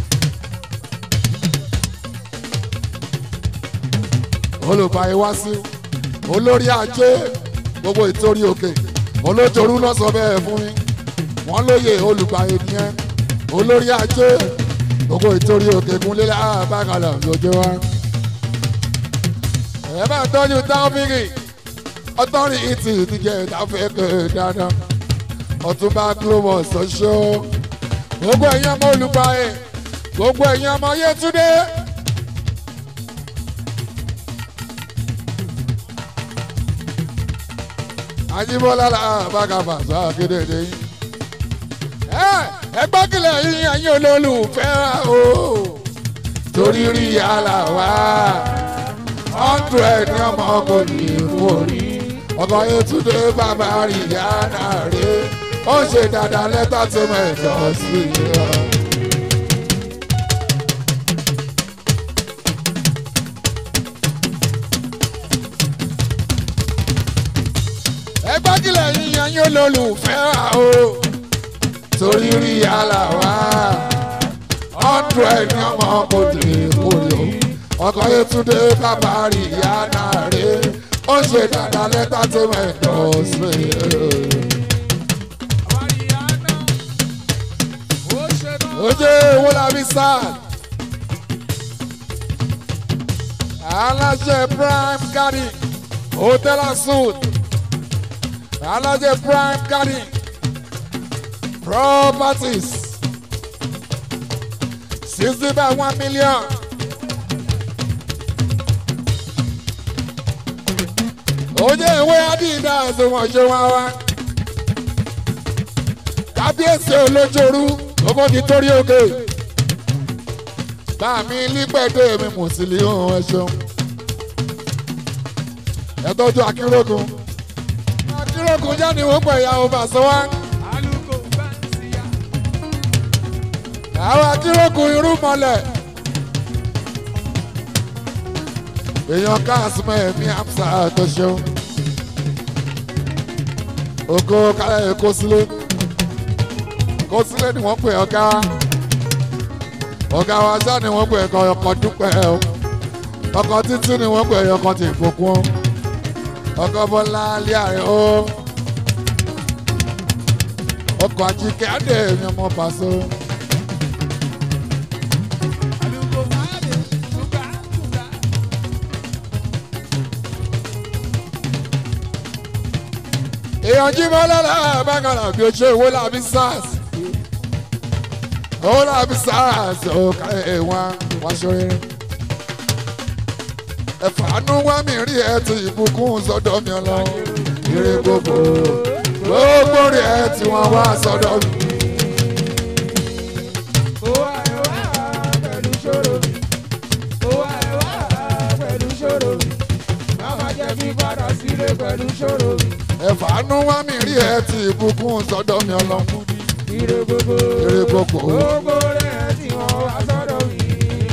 olùbáyé wá sí olórí ajé gbogbo ìtorí òkè olójorú náà sọ bẹ́ẹ̀ fún mi wọ́n lóye olùbáyé nìyẹn olórí ajé gbogbo ìtorí òkè kúnlé àbákalà lójó wa. ẹ bá tọ́jú táwọ́fìrì ọtọ́rì ìtì ìdíje ìdáfẹ́kẹ́ dáadáa ọtúnba global ṣoṣo gbogbo ẹ̀yin ọmọ olùbáyé gbogbo ẹ̀yin ọmọ yétúndé. Ajíbọ́lá la bàgàbà sọ akédèdè yín. ẹ gbọ́kìlẹ̀ yín ẹ̀yin olólùfẹ́ o torí rí yàrá wa hundred ní ọmọ kò ní orí ọkọ Yétúndé bàbá rí yàrá rè ó ṣe dáadáa lẹ́tà tó mẹ́jọ sí i. ẹ gbágilẹ̀ yíyan yín olólùfẹ́ wa o torí rí yàrá wa hundred ní ọmọ kò dé kúlò ọkọ Yétúndé bàbá rí yàrá rè ó ṣe dáadáa lẹ́tà tó mẹ́jọ sí i. oje owó la fi sáà aláṣẹ prime garden hotel and suite alájẹ prime garden properties sixty by one million. oye ìwé adidas wọn ṣe wá wá kábíyèsí olójooru owó ti torí òkè báàmí lípẹ̀dé mi mùsùlùmí ẹ ṣeun ẹ tọ́jú akérògùn akérògùn jáde wọ́n pẹ̀ ìyàwó bàṣẹ́wá àwọn akérògùn irú mọ́lẹ̀ èèyàn káàsìmọ̀ ẹ̀mí àmsà tó ṣeun oko kálẹ̀ kó sílé kó sílé ni wọ́n pè ọ̀gá ọ̀gá wa ṣáà ni wọ́n pè ẹ̀kọ́ ọkọ̀ dúpẹ́ o ọkọ̀ títí ni wọ́n pè ọkọ̀ tì fòkun ọkọ̀ bọ́lá alẹ́ àrẹ o ọkọ̀ àjíkẹ́ adé mi ọmọ pàṣẹ. èèyàn jí bọ́ lọ́la bákàrà bí o ṣe owó làbí sars owó làbí sars ó ká ẹ̀wọ̀n wá ṣoríire ẹ̀fàánú wá mi rí ẹ ti ìbùkún sọ́dọ̀ mi ọlọ ire gbogbo gbogbo rí ẹ tí wọ́n wá sọ́dọ̀ mi. Ó wá ẹ wá pẹ̀lú ṣòro mi. Ó wá ẹ wá pẹ̀lú ṣòro mi. Bàbá jẹ́ kí padà sílé pẹ̀lú ṣòro mi. ẹ̀fàánú wá mi rí ẹ ti ìbùkún sọ́dọ̀ mi ọlọ Ire gbogbo. ire gbogbo. Gbogbo rẹ̀ tí wọ́n wá sọ́dọ̀ mi.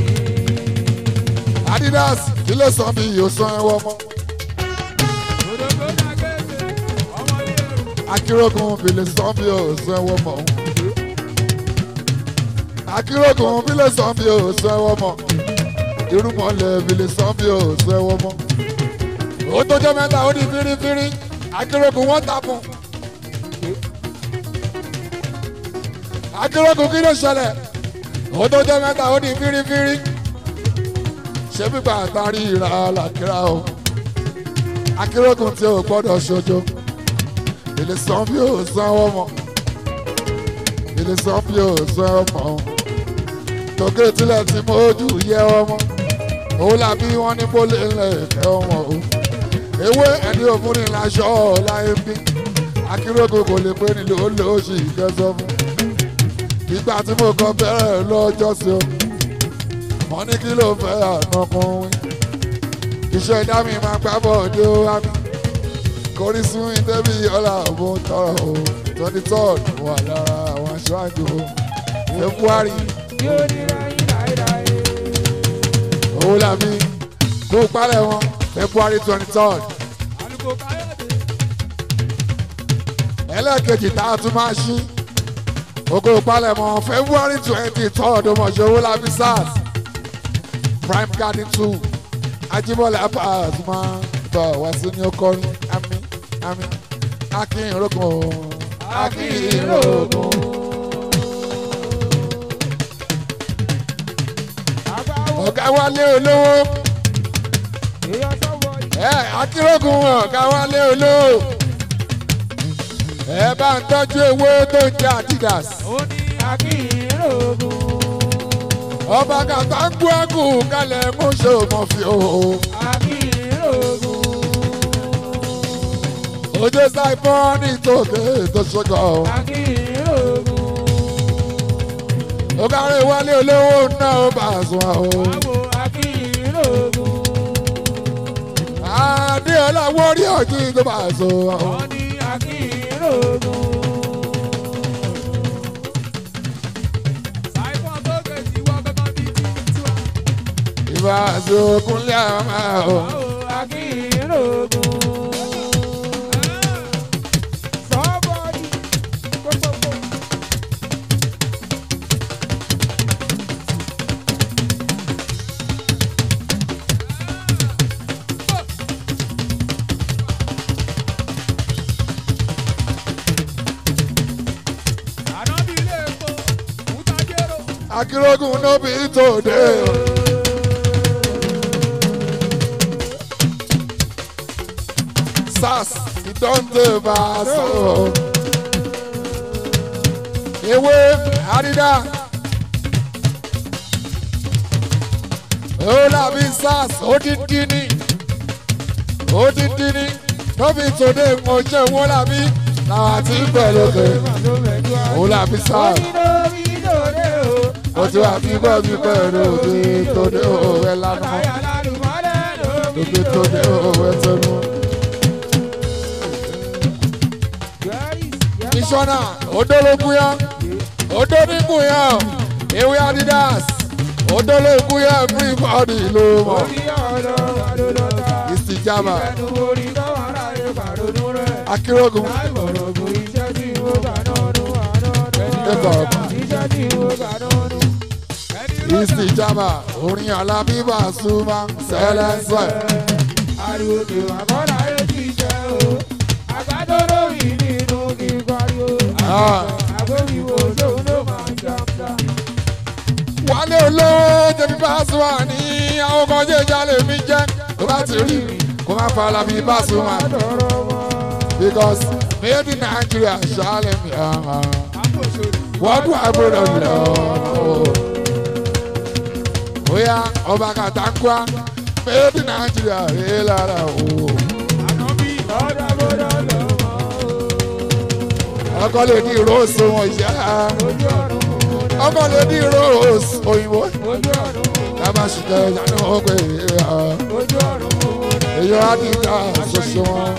adidas kí ló sọ mi yóò san ẹwọ mọ Òdòdó dàgẹ́sẹ̀, ọmọ ilé ẹ̀rù. akérògùn bìlẹ̀ sàn bí yóò san ẹwọ mọ akérògùn bìlẹ̀ sàn bí yóò san ẹwọ mọ irúmọlẹ̀ bìlẹ̀ sàn bí yóò san ẹwọ mọ ó tó jẹ́ mẹ́ta ó di fírífírí akérògùn wọ́n tapọ̀ akérògùn kí ló ṣẹlẹ̀ ó tó jẹ́ mẹ́ta ó di fírífírí ṣé gbígbà àtàrí ìra làkírà o akérògùn tí o gbọ́dọ̀ ṣojo ilé san bí o san ọmọ ilé san bí o san ọmọ tòkè tilẹ̀ tí mo jù yẹ ọmọ òun làbí wọn ní bólé ńlẹ̀ ẹ̀kẹ́ ọmọ o ewé ẹni òfin ní laṣọ láyé bí akérògùn kò lè pé nílò ó lè ó sì kẹsọ fún ìgbà tí mo kọ bẹ̀rẹ̀ lọ́jọ́ sí o wọ́n ní kí ló fẹ́ ànàkùnrin iṣẹ́ ìdá mi máa gbá bọ̀ dé ó wá mi kórí sún ìdẹ́bí ọ̀la mo tọrọ o twenty third wà lára àwọn aṣáájú o february Yóò ní ráyìn láéláé. owó làbí kó palẹ̀ wọn february twenty third Àlùkò Káyọ̀dé. ẹlẹ́ẹ̀kejì tá a tún máa ṣí oko palẹ̀ mọ́ february twenty third ọmọọṣẹ́ owó làbí sars prime garden two ajibọlẹ apas máa bọ̀ wá sí ní ọkọrin ami ami akínrógun akínrógun. Àgbáwo ọ̀gá wálé olówó èèyàn sọ́wọ́ yìí. ẹ akínrógun ọ̀gá wálé olówó ẹ bá ń tọ́jú ewé tó ń jẹ́ adidas Ó ní akínrógun. ọba kàtà ń gbọ́ àgù kalẹ̀ mú ṣe òmò fi o Akínrógun. ojú sáìpọ́n ní tòkè tó ṣọjọ́ Akínrógun. ọ̀gá rẹ̀ wálé olówó náà ó bá a sùn o Àwọ̀ akínrógun. adéọlá wọ́rí ọ̀jì tó bá a sùn o. Ó ní akínrógun. Ṣàìfọ̀n tó kejì wọ kankan bíi ti tiwa. ìbá àsokúnlé àwọn máa o. Àwọ̀ akínrógun. Somebody. Gbogbogbò. Ànábì ilé epo, Mùtàjérò. akérògùn nóbi tòde o. sars ìdọ́ǹdè bá a sọ. ewé àrídà. ó làbí sars odidi ni odidi ni nóbi tòde mo ṣe wọ́n làbí làwọn àti pẹ̀lú ó làbí sars ó ti wà bí bọ́ bí pẹ̀lú òde tòde òwe lánàá òde tòde òwe tẹnu. Mísọ́nà odológun yá odonigun yá ewé Adidas odológun yá everybody ló mọ̀ ìsìjàmà akérògùn ìsìjàmà orin alábíbà súnmọ́ sẹ́lẹ̀sẹ̀. Ariwo kì wá kọ́ra yóò ti jẹ́ o. Àgbàdo lórí nínú kíkọ́rí o. Ah. Àgbóyìnbó sóun ló máa ń jàmbá. wálé olówó jẹbi Pasuma ní àwọn kan jẹ́ ìjà lè mi jẹ́ tó bá ti rí mi kó má fa alábí Pasuma. Àdọ̀rọ̀ wọn. because made in Nigeria ṣàlẹ̀ mi wọ́n dún àgbọ̀dọ̀ lọ. Oya ọba kàtàkùá made in Nigeria rèé lára o. Ọkọ lè ní rose wọn ìyá. Ọkọ lè ní rose òyìnbó. Lábà ṣùgbọ́n ìyanu ọgbẹ́ ìyá. Èyí á ti ká ṣoṣo wọn.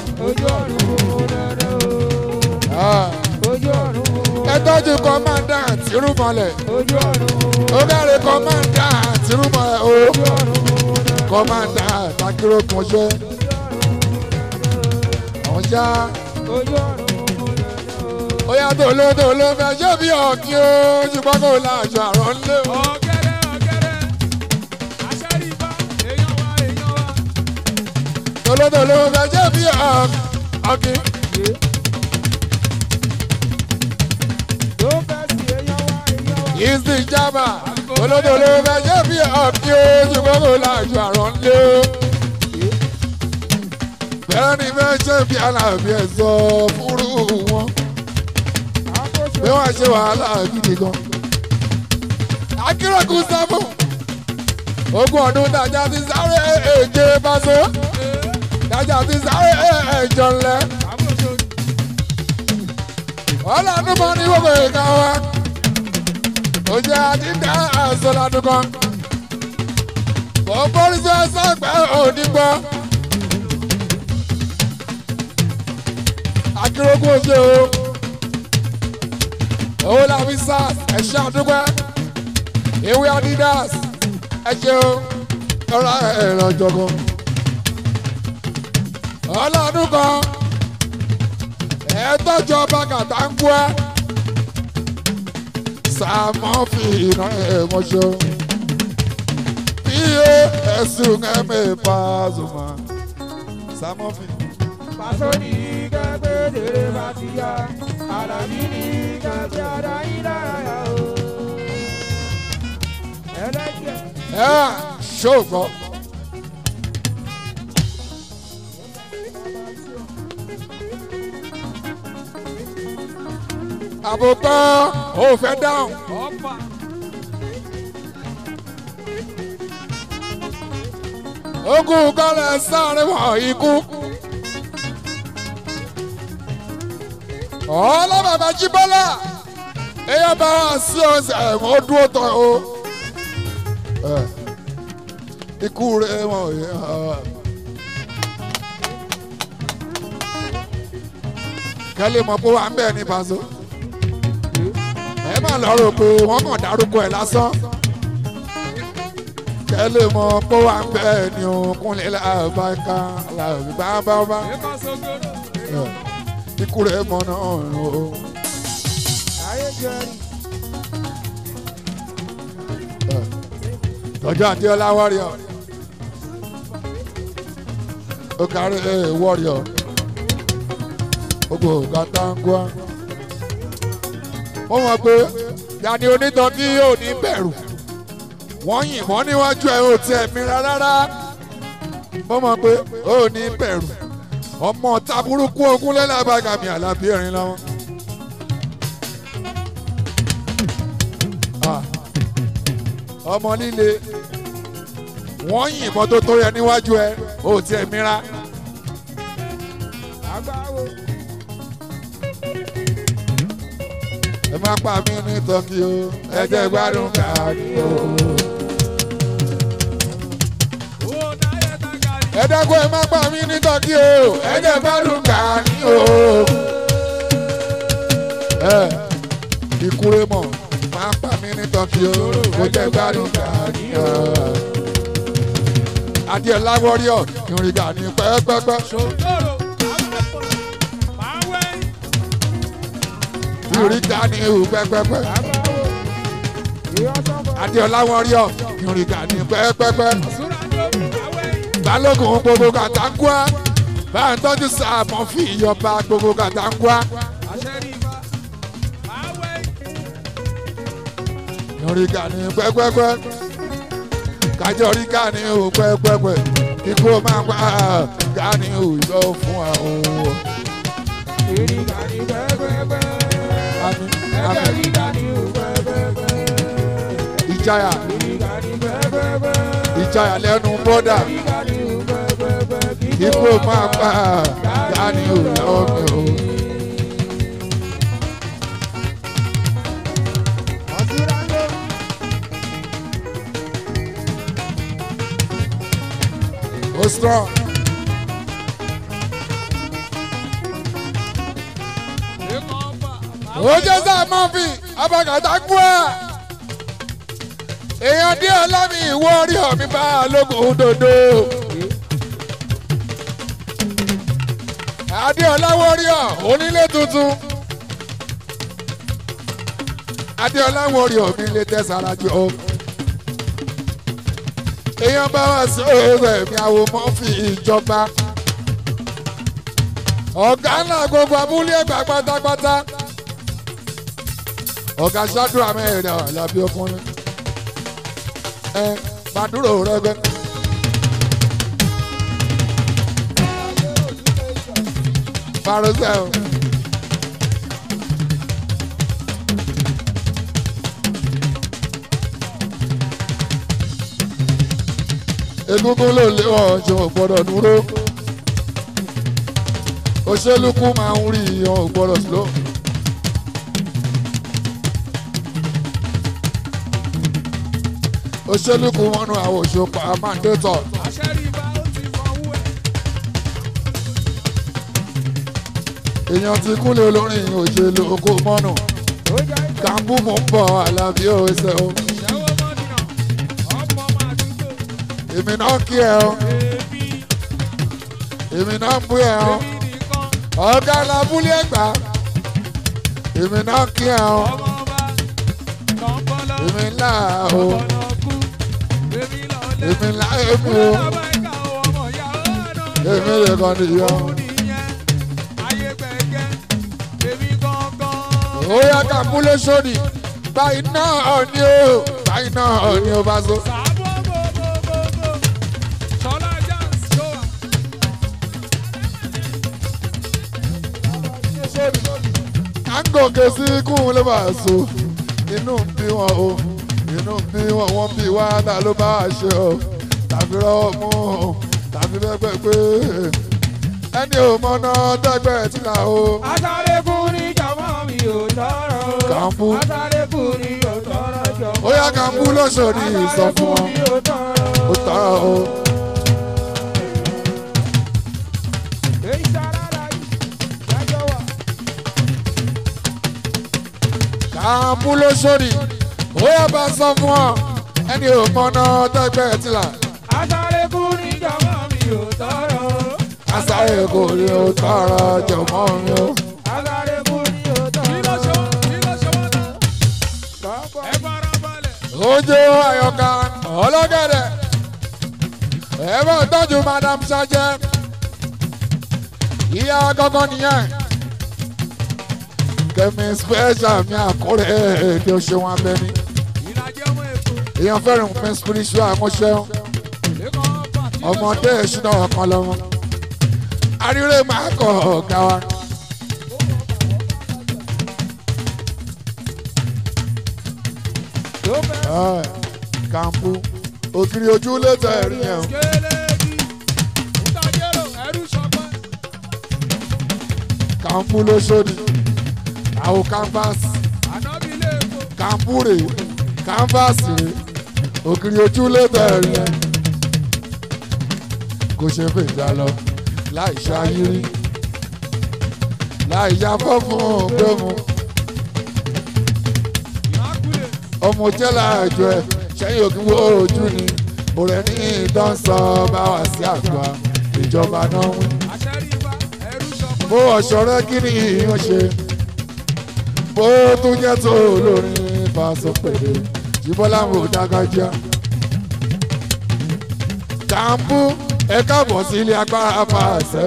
Ẹ tọ́jú kọ́mándà tìrúmọlẹ̀. Ó dáre kọ́mándà tìrúmọlẹ̀ o. Kọ́mándà takirókun ṣe. Àwọn ṣá. Ó yá tòló tòló fẹ́ ṣé bí ọ̀kí o. Ṣùgbọ́n kò láṣọ àrọ̀ ńlẹ̀ o. Tòló tòló fẹ́ ṣé bí ọ̀kí. Ìsì ìjàmbá. Olódòló fẹ́ ṣé bí ọ̀kí o. Ṣùgbọ́n kò láṣọ àrọ̀ ńlẹ̀ o. Bẹ́ẹ̀ ni fẹ́ ṣe bí aláàbí ẹ̀ sọ fúrú wọn bí wọ́n ṣe wàhálà gidi gan. akérèkù sábò ogún ọdún dájà ti sáré èje báṣọ dájà ti sáré ẹjọ ńlẹ. ọlọ́dún kan ní gbogbo ìka wa ó jẹ́ àdídá àṣọ ládùn kan. kò borí sí ẹsẹ̀ pẹ́ òní gbọ́. akérèkù ṣe o owó la fi sars ẹ ṣe àdúgbò ewé adidas ẹ ṣeun ọ̀rọ̀ ẹ̀rọ jọ̀gọ̀ ọlọ́dún kan ẹ tọ́jú ọba kàtàǹkù ẹ sàmọ́fì iná ẹ̀mọ́ṣọ́ iye ẹ̀sùn ẹ̀mẹ́ pàṣùmá sàmọ́fì. Pàṣọ ní kẹ́gbẹ́ dèrè bá ti yá, Àlàbí ní kẹ́gbẹ́ ara yín lára yá o. Ẹlẹ́jẹ̀. ẹ ṣògbọ́. àbùkọ́ ò fẹ́ dáhùn. Ọ̀pá. ogun kọ́lẹ̀ sáré wọ̀ ikú. ọlọ́bàbà jíbọ́lá èèyàn bá wà sí ọ̀sẹ̀ ẹ̀wọ̀n dúró tán o. Ẹ, ikú rẹ̀ wọ̀n yẹn. kẹ́lẹ́ mọ̀ pé wà ń bẹ̀ ní Paso. ẹ má lọ rò pé wọ́n kàn dárúkọ ẹ̀ lásán kẹ́lẹ́ mọ̀ pé wà ń bẹ̀ ní òkúnlẹ̀ làbáká làbábábá Ẹ̀ka sọ́gbọ́n. ikú rẹ̀ mọ̀ náà o. Ayé jẹ́rìí. tọ́jú àdéọlá wọ́ríọ̀ ó kárí wọ́ríọ̀ gbogbo gàtàǹgùà ó mọ̀ pé yanni onítàn tí yóò ní bẹ̀rù wọ́n yìnbọn níwájú ẹ̀ ò tiẹ̀ mìíràn rárá ó mọ̀ pé ó ní bẹ̀rù ọmọ taburúkú ogun lẹ́làbàgàmì àlàbí ẹ̀rín lọ́wọ́. Ah ọmọ líle wọ́n yìnbọn tó tó yẹ níwájú ẹ ò tiẹ̀ mìíràn. Agbáwo. ẹ má pa mí ní tọ́kì o ẹ jẹ́ gbádùn káàdì o. Owó náírà tàgàrí. ẹ dẹ́kun ẹ má pa mí ní tọ́kì o ẹ jẹ́ gbádùn káàdì o. ẹ ìkúrẹ́ mọ̀ má pa mí ní tọ́kì o ẹ jẹ́ gbádùn káàdì o. adìẹ láwọ́ríọ̀ ìrìngà ní pẹ́ẹ́pẹ́pẹ́. Ṣòkòrò. Máa wẹ́. ìrìngà ní ìhù pẹ́pẹ́pẹ́. Agbáwo. Ìyá sọ́kọ̀. adéọlá wọn rí ọ ìrìngà ní pẹ́ẹ́pẹ́pẹ́. Súra lórí. Máa wẹ́. balógun gbogbo kàtàkùá bá ń tọ́jú sàmọ́ fi ìyọba gbogbo kàtàkùá. Àṣẹ rí ibà. Máa wẹ́. ìrìngà ní pẹ́pẹ́pẹ́. kájọ rí ká ní ìhù pẹ́pẹ́pẹ́. ikú máa pa ká ní ìhù yọ fún àwọn. ìrìgà ní pẹ́pẹ́pẹ́. àmì ẹgbẹ́ àmì ìrìgà ní pẹ́pẹ́pẹ́. ìjayà ìrìgà ní pẹ́pẹ́pẹ́. ìjayà lẹ́nu bọ́dà ìrìgà ní pẹ́pẹ́pẹ́. kíkó máa pa dání ò lọ́wọ́ mi o. ó strong. ó jẹ́ sáà mọ́fì abàgàtà kú ẹ̀. èèyàn díẹ̀ lámì ìwọ orí ọ̀mí bá lókun dòdò. adéọlá wọ́ríọ̀ onílé tuntun. adéọlá wọ́ríọ̀ mi lè tẹ̀sára jọ. èèyàn bá wà sí ọ̀rọ̀ ẹ̀mí àwọn mọ́fì ìjọba. ọ̀gá ńlá gbogbo abúlé ẹ̀gbá pátápátá ọ̀gá ṣáàdùn àmẹ́rin àlàbí ọkùnrin ẹ gbàdúrò rẹgbẹ. Parosel. Egungun ló lé wọn ṣe wọn gbọ́dọ̀ dúró. Òṣèlú kú máa ń rí wọn gbọ́dọ̀ slow. òṣèlúkú mọ́nú àwọn òṣòpá mandétọ̀ èèyàn ti kúlẹ̀ olórin òṣèlú okó mọ́nù kàmbú mò ń bọ̀ àlàbí òṣè o èmi náà kí ẹ o èmi náà ń bú ẹ o ọ̀gá làbúlé ẹ̀gbá èmi náà kí ẹ o èmi ńlá o èmi ńlá èmi o èmi lè kàn nìyọ. ó yá ká múlẹ̀ sódì báyìí náà ni o báyìí náà ni o bá so. à ń gòkè sí kún ló bá so inú ń bí wọn o inú ń bí wọn wọn bí wá ta ló bá a ṣe o tàbí rọwọ́ mú o tàbí bẹ́gbẹ́ pé ẹni ò mọ̀nà dẹ́gbẹ́ tí là o. Asárékùn ní jọmọ́ mi ò tọrọ. Kàmbú. Asárékùn ní ò tọrọ jọmọ́. ó yá Kàmbú lóṣòdì sọ fún wọn Asárékùn ní ò tọrọ. ó tọrọ o. Èyí sára láyé, dájọ́ wà. Kàmbú lóṣòdì ó yá bá sọ fún wọn ẹni ò mọ̀nà dẹ́gbẹ́ tí là. Asárékùn ní jọmọ́ mi ò tọrọ. àṣàyè kò rí o tọrọ jọmọ mi o. Asárékùn ní ò tọrọ. Kọ́kọ́. ojú àyọkà ọlọ́gẹ̀dẹ̀ ẹ bá tọ́jú madam sajẹ ìyá gọ́gọ́ nìyẹn kẹ́mi special mi àkórè èdè òṣèwọ̀n abẹ́ni èèyàn fẹ́ràn mi spiritual mọ́ṣẹ́ ọmọdé ìṣúná ọ̀kan lọ́wọ́ àríwé máa kọ̀ ọ̀gá wa. Tó fẹ́. Ẹ, Kàmbú ògiri ojú lè tẹ̀ ẹ̀rí yẹn o. Kàmbú ló sóni àwọn canvas Kàmbú rè canvas rè ògiri ojú lè tẹ̀ ẹ̀rí yẹn. Kò ṣe fèjà lọ láì ṣayírí láì ya fọ́fún gbẹ́mu ọmọ jẹ́lá àjọ ẹ̀ sẹ́yìn òkú wo ojú ni òrẹ́ ní ìdánsọ bá wà sí àgbà ìjọba náà wí. bó ọ̀ṣọ́rẹ́ kí ni ìyàn ṣe bó tún jẹ́ tó olórin fàṣọ pèlè jíbọ́lá mò dágájá. Kàmbú ẹ káàbọ̀ sí ilé agbára fàṣẹ.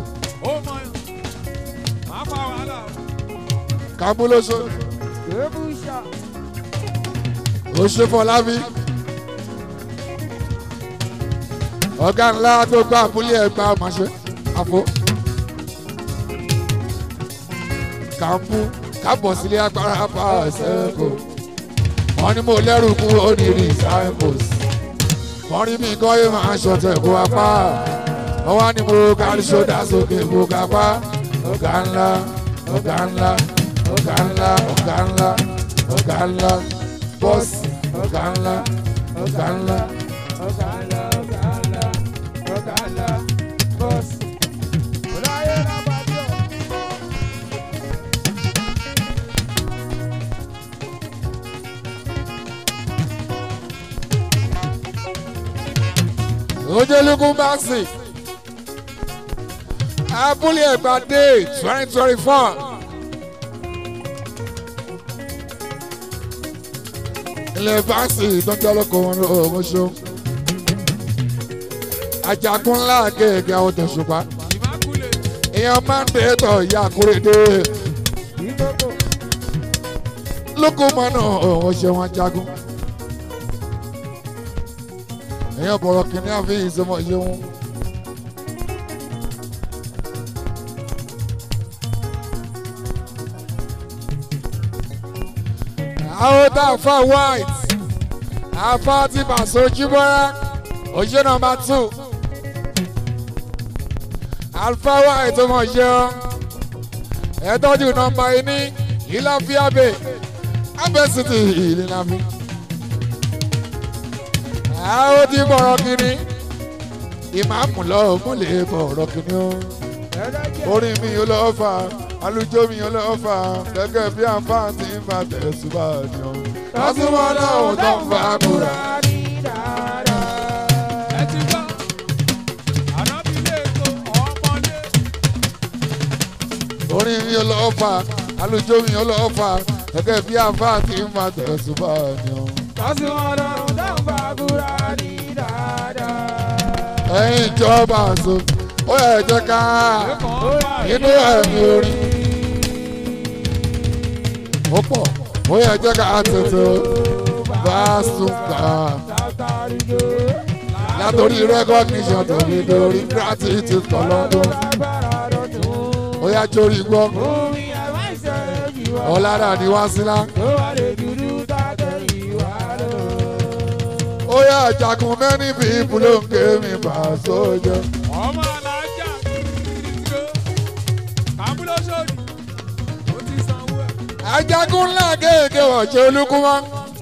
Kàmbú ló ṣe Kébùsà. ó ṣe fọlábí. ọ̀gá ńlá tó gbá abúlé ẹgbà ọmọṣẹ́ àfọ. kàmpú kábọ̀ sílé agbára bá ṣẹ́kù wọ́n ní mo lẹ́rù kú ó ní recycles wọ́n rí mi kọ́ yé máa ṣọ̀tẹ̀ kó apá wọ́n wá ní mo kárí ṣọ́dá sókè mo kápá ọ̀gá ńlá ọ̀gá ńlá ọ̀gá ńlá ọ̀gá ńlá ọ̀gá ńlá bọ́ọ̀sì ọ̀gá ńlá ọ̀gá ńlá. ọ̀gá ńlá ọ̀gá ńlá ọ̀gá ńlá bọ́ọ̀sì. ọ̀láyé lábàjọ́. ojelukun báàsì abúlé ẹgbà dé twenty twenty four. ilé báàsì tó ń jẹ́ lóko wọn ló ń ṣó. ajagun ńlá kéèké àwọn tó ṣùpá. èèyàn máa ń dé tọ̀ ìyá àkúrédé. ìgbókò lóko mọ́nà òun ṣe wọn jagun. èèyàn bọ̀rọ̀ kìíní àfi ìsọmọ ṣeun. àwọn tá a fa white àfa ti bàṣọ jíbọ́ra òṣè nọmba two alfa white ọmọ ṣe ọ ẹ tọ́jú nọmba ẹni ìlàfíàbẹ̀ abẹ́sìtì ìlànàmí àwọn ti bọ̀rọ̀ kìíní ìmáàmù lọ́ọ́ mú lè bọ̀rọ̀ kìíní o ẹlẹ́jẹ̀ orin mi yóò lọ́ọ́ fà alùjọ mi yóò lọ́ọ́ fà gẹ́gẹ́ bí àǹfààní ń bá tẹ̀síwá ni o. lọ́sùnmọ́ náà ò tó ń fa kúrà. ní dáadáa. ẹ ti gbọ́ ànábì lè tó ọmọdé orin mi yóò lọ́ọ́ fà alùjọ mi yóò lọ́ọ́ fà gẹ́gẹ́ bí àǹfààní ń bá tẹ̀síwá ni o. lọ́sùnmọ́ náà ò tó ń fa kúrà ní dáadáa. ẹ̀yin ìjọba àṣọ ó yẹ jẹ́ ká inú ẹ̀mí orin ó pọ̀ ó yẹ jẹ́ ká tètè bá sùn kà látòrí recognition tóbi lórí gratitude kọlọ́dún ó yá jórí gbọ́ ọ̀làdà ni wá sílá ó yá jagun many people ló ń ké mi bá sójà. ọmọ alájà kìrìkìrìkìrì kàmúlọ́sọ̀dì ó ti sanwó ẹ̀. ajagun ńlá kéèké wọ̀jẹ̀ olúkúmọ́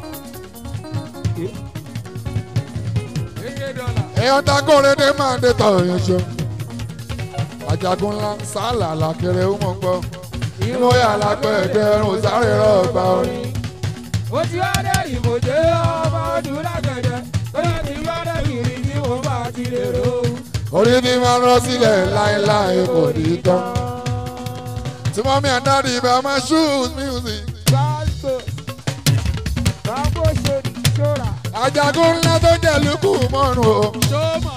èké dọ́là èèyàn takore dé máa dé tọ̀ èèyàn ṣe. ajagun ńlá sálà làkèrè ó mọ̀ gbọ́ inú yàrá pẹ̀ẹ́dẹ́ ẹ̀rùn sáré rọ̀gbà orin. Mo ti wá dé ìmọ̀jẹ́ ọmọ ọdún lágẹ̀dẹ̀, bóyá ti wá dé kiri tí mo bá ti lè ro. orí ni máa rán sílẹ̀ láéláé kò ní tán. tí mọ́mí àdáàdì ibà máa shoot music. Gbàgbọ́, gbàgbọ́ ṣòdì ṣòra. ajagun ńlá tó jẹ́ lukú mọ́rùn o. ṣọ́ọ̀mọ̀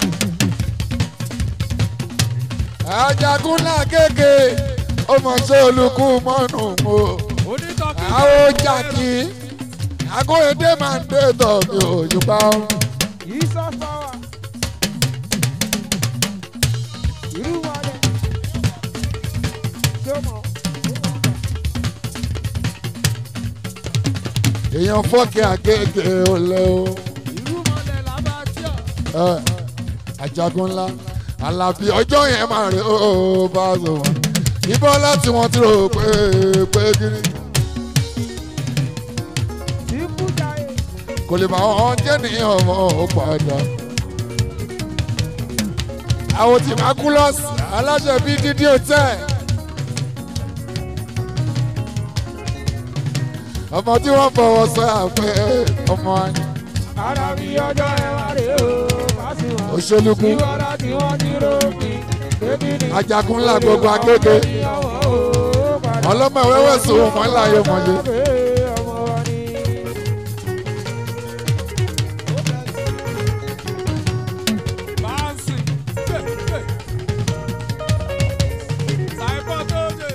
ajagun ńlá kéèké ó mọ̀ ṣe olùkú mọ́rùn o. onítọ̀kì àwọn jàkí akóredé máa ń dé tọ̀ mi ò yùpá o. Yìí sọ fáwà. Irú wọn dẹ̀. Ṣé o mọ̀? èèyàn fọ́ọ̀kì àgége olè o. irú mọ́lẹ̀ làbàtíọ̀ ẹ, ajagun ńlá alábí ọjọ́ yẹn máa rí ó bá a sọ wọn. ìbọn láti wọn ti rò pé pé kiri Tí kú jáde. kò lè máa wọn jẹ́ ní ọmọ ó padà. àwọn tí máa kú lọ́sì aláṣẹ bíi dídí òtẹ́. ọmọ tí wọ́n fọwọ́ sọ àpẹ ọmọ Ara mi ọjọ́ ẹ wá rè o. Fásitì òṣèlúkú Ìwọ láti wọ́n ti rópin. Bébí ni. ajagun ńlá gbogbo akéde ọlọ́mọ wẹ́wẹ́ sùn wọn láyé mọ̀lẹ́. Ọmọ wa ni. báńsì ṣàìpọ̀ tó dé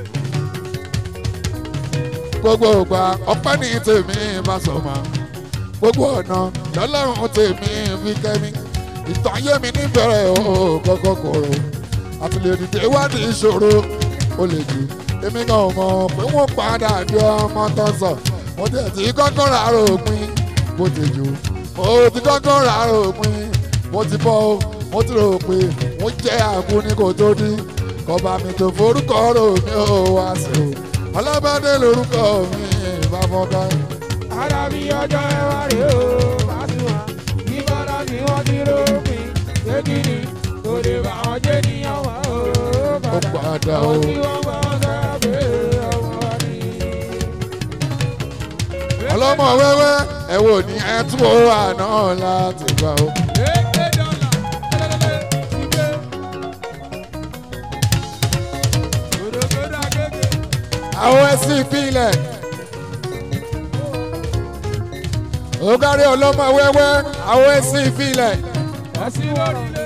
gbogbo ògbà ọpẹ́ ní tèmi bá sọ ma gbogbo ọ̀nà lọ́lọ́run tèmi fi kẹ́mi ìtàn ayé mi níbẹ̀rẹ̀ o kọ́kọ́ kòrò àtìlẹ́dìdè wádìí ìṣòro ó lè jù èmi kan ò mọ̀ pé wọ́n padà di ọmọ tó sọ mo tẹ̀ tí kọ́kọ́ rà ròpin bó ti jù mo ti kọ́kọ́ rà ròpin mo ti bọ́ o mo ti rò pé mo jẹ́ àkú ní kò tó dín kọba mi tó forúkọ rò mí ò wá sí o ọlọ́bàdé lórúkọ mi ìbáfọ́ká. Arábí ọjọ́ ẹwà rè ó, Pasuma. Ìbára mi wọ́n ti rópin. Kékeré kò lè bá wọn jẹ́ níyàwó ó ó padà. padà o Àwọn tí wọ́n gbọ́ wọn sọ̀rọ̀ pé ọmọ wa ni. ọlọ́mọ wẹ́wẹ́ ẹ wò ní ẹ tún ó wà náà láti gbà o. Èké dọ́là, lẹ́lẹ́lẹ́, ìgbé. Gòdògòdò àgègè. àwọn ẹsìn ìpínlẹ̀ ó kárí ọlọ́mọ wẹ́wẹ́ àwọn ẹsìn ìpínlẹ̀ Ẹ̀sìn wọ̀rùlé.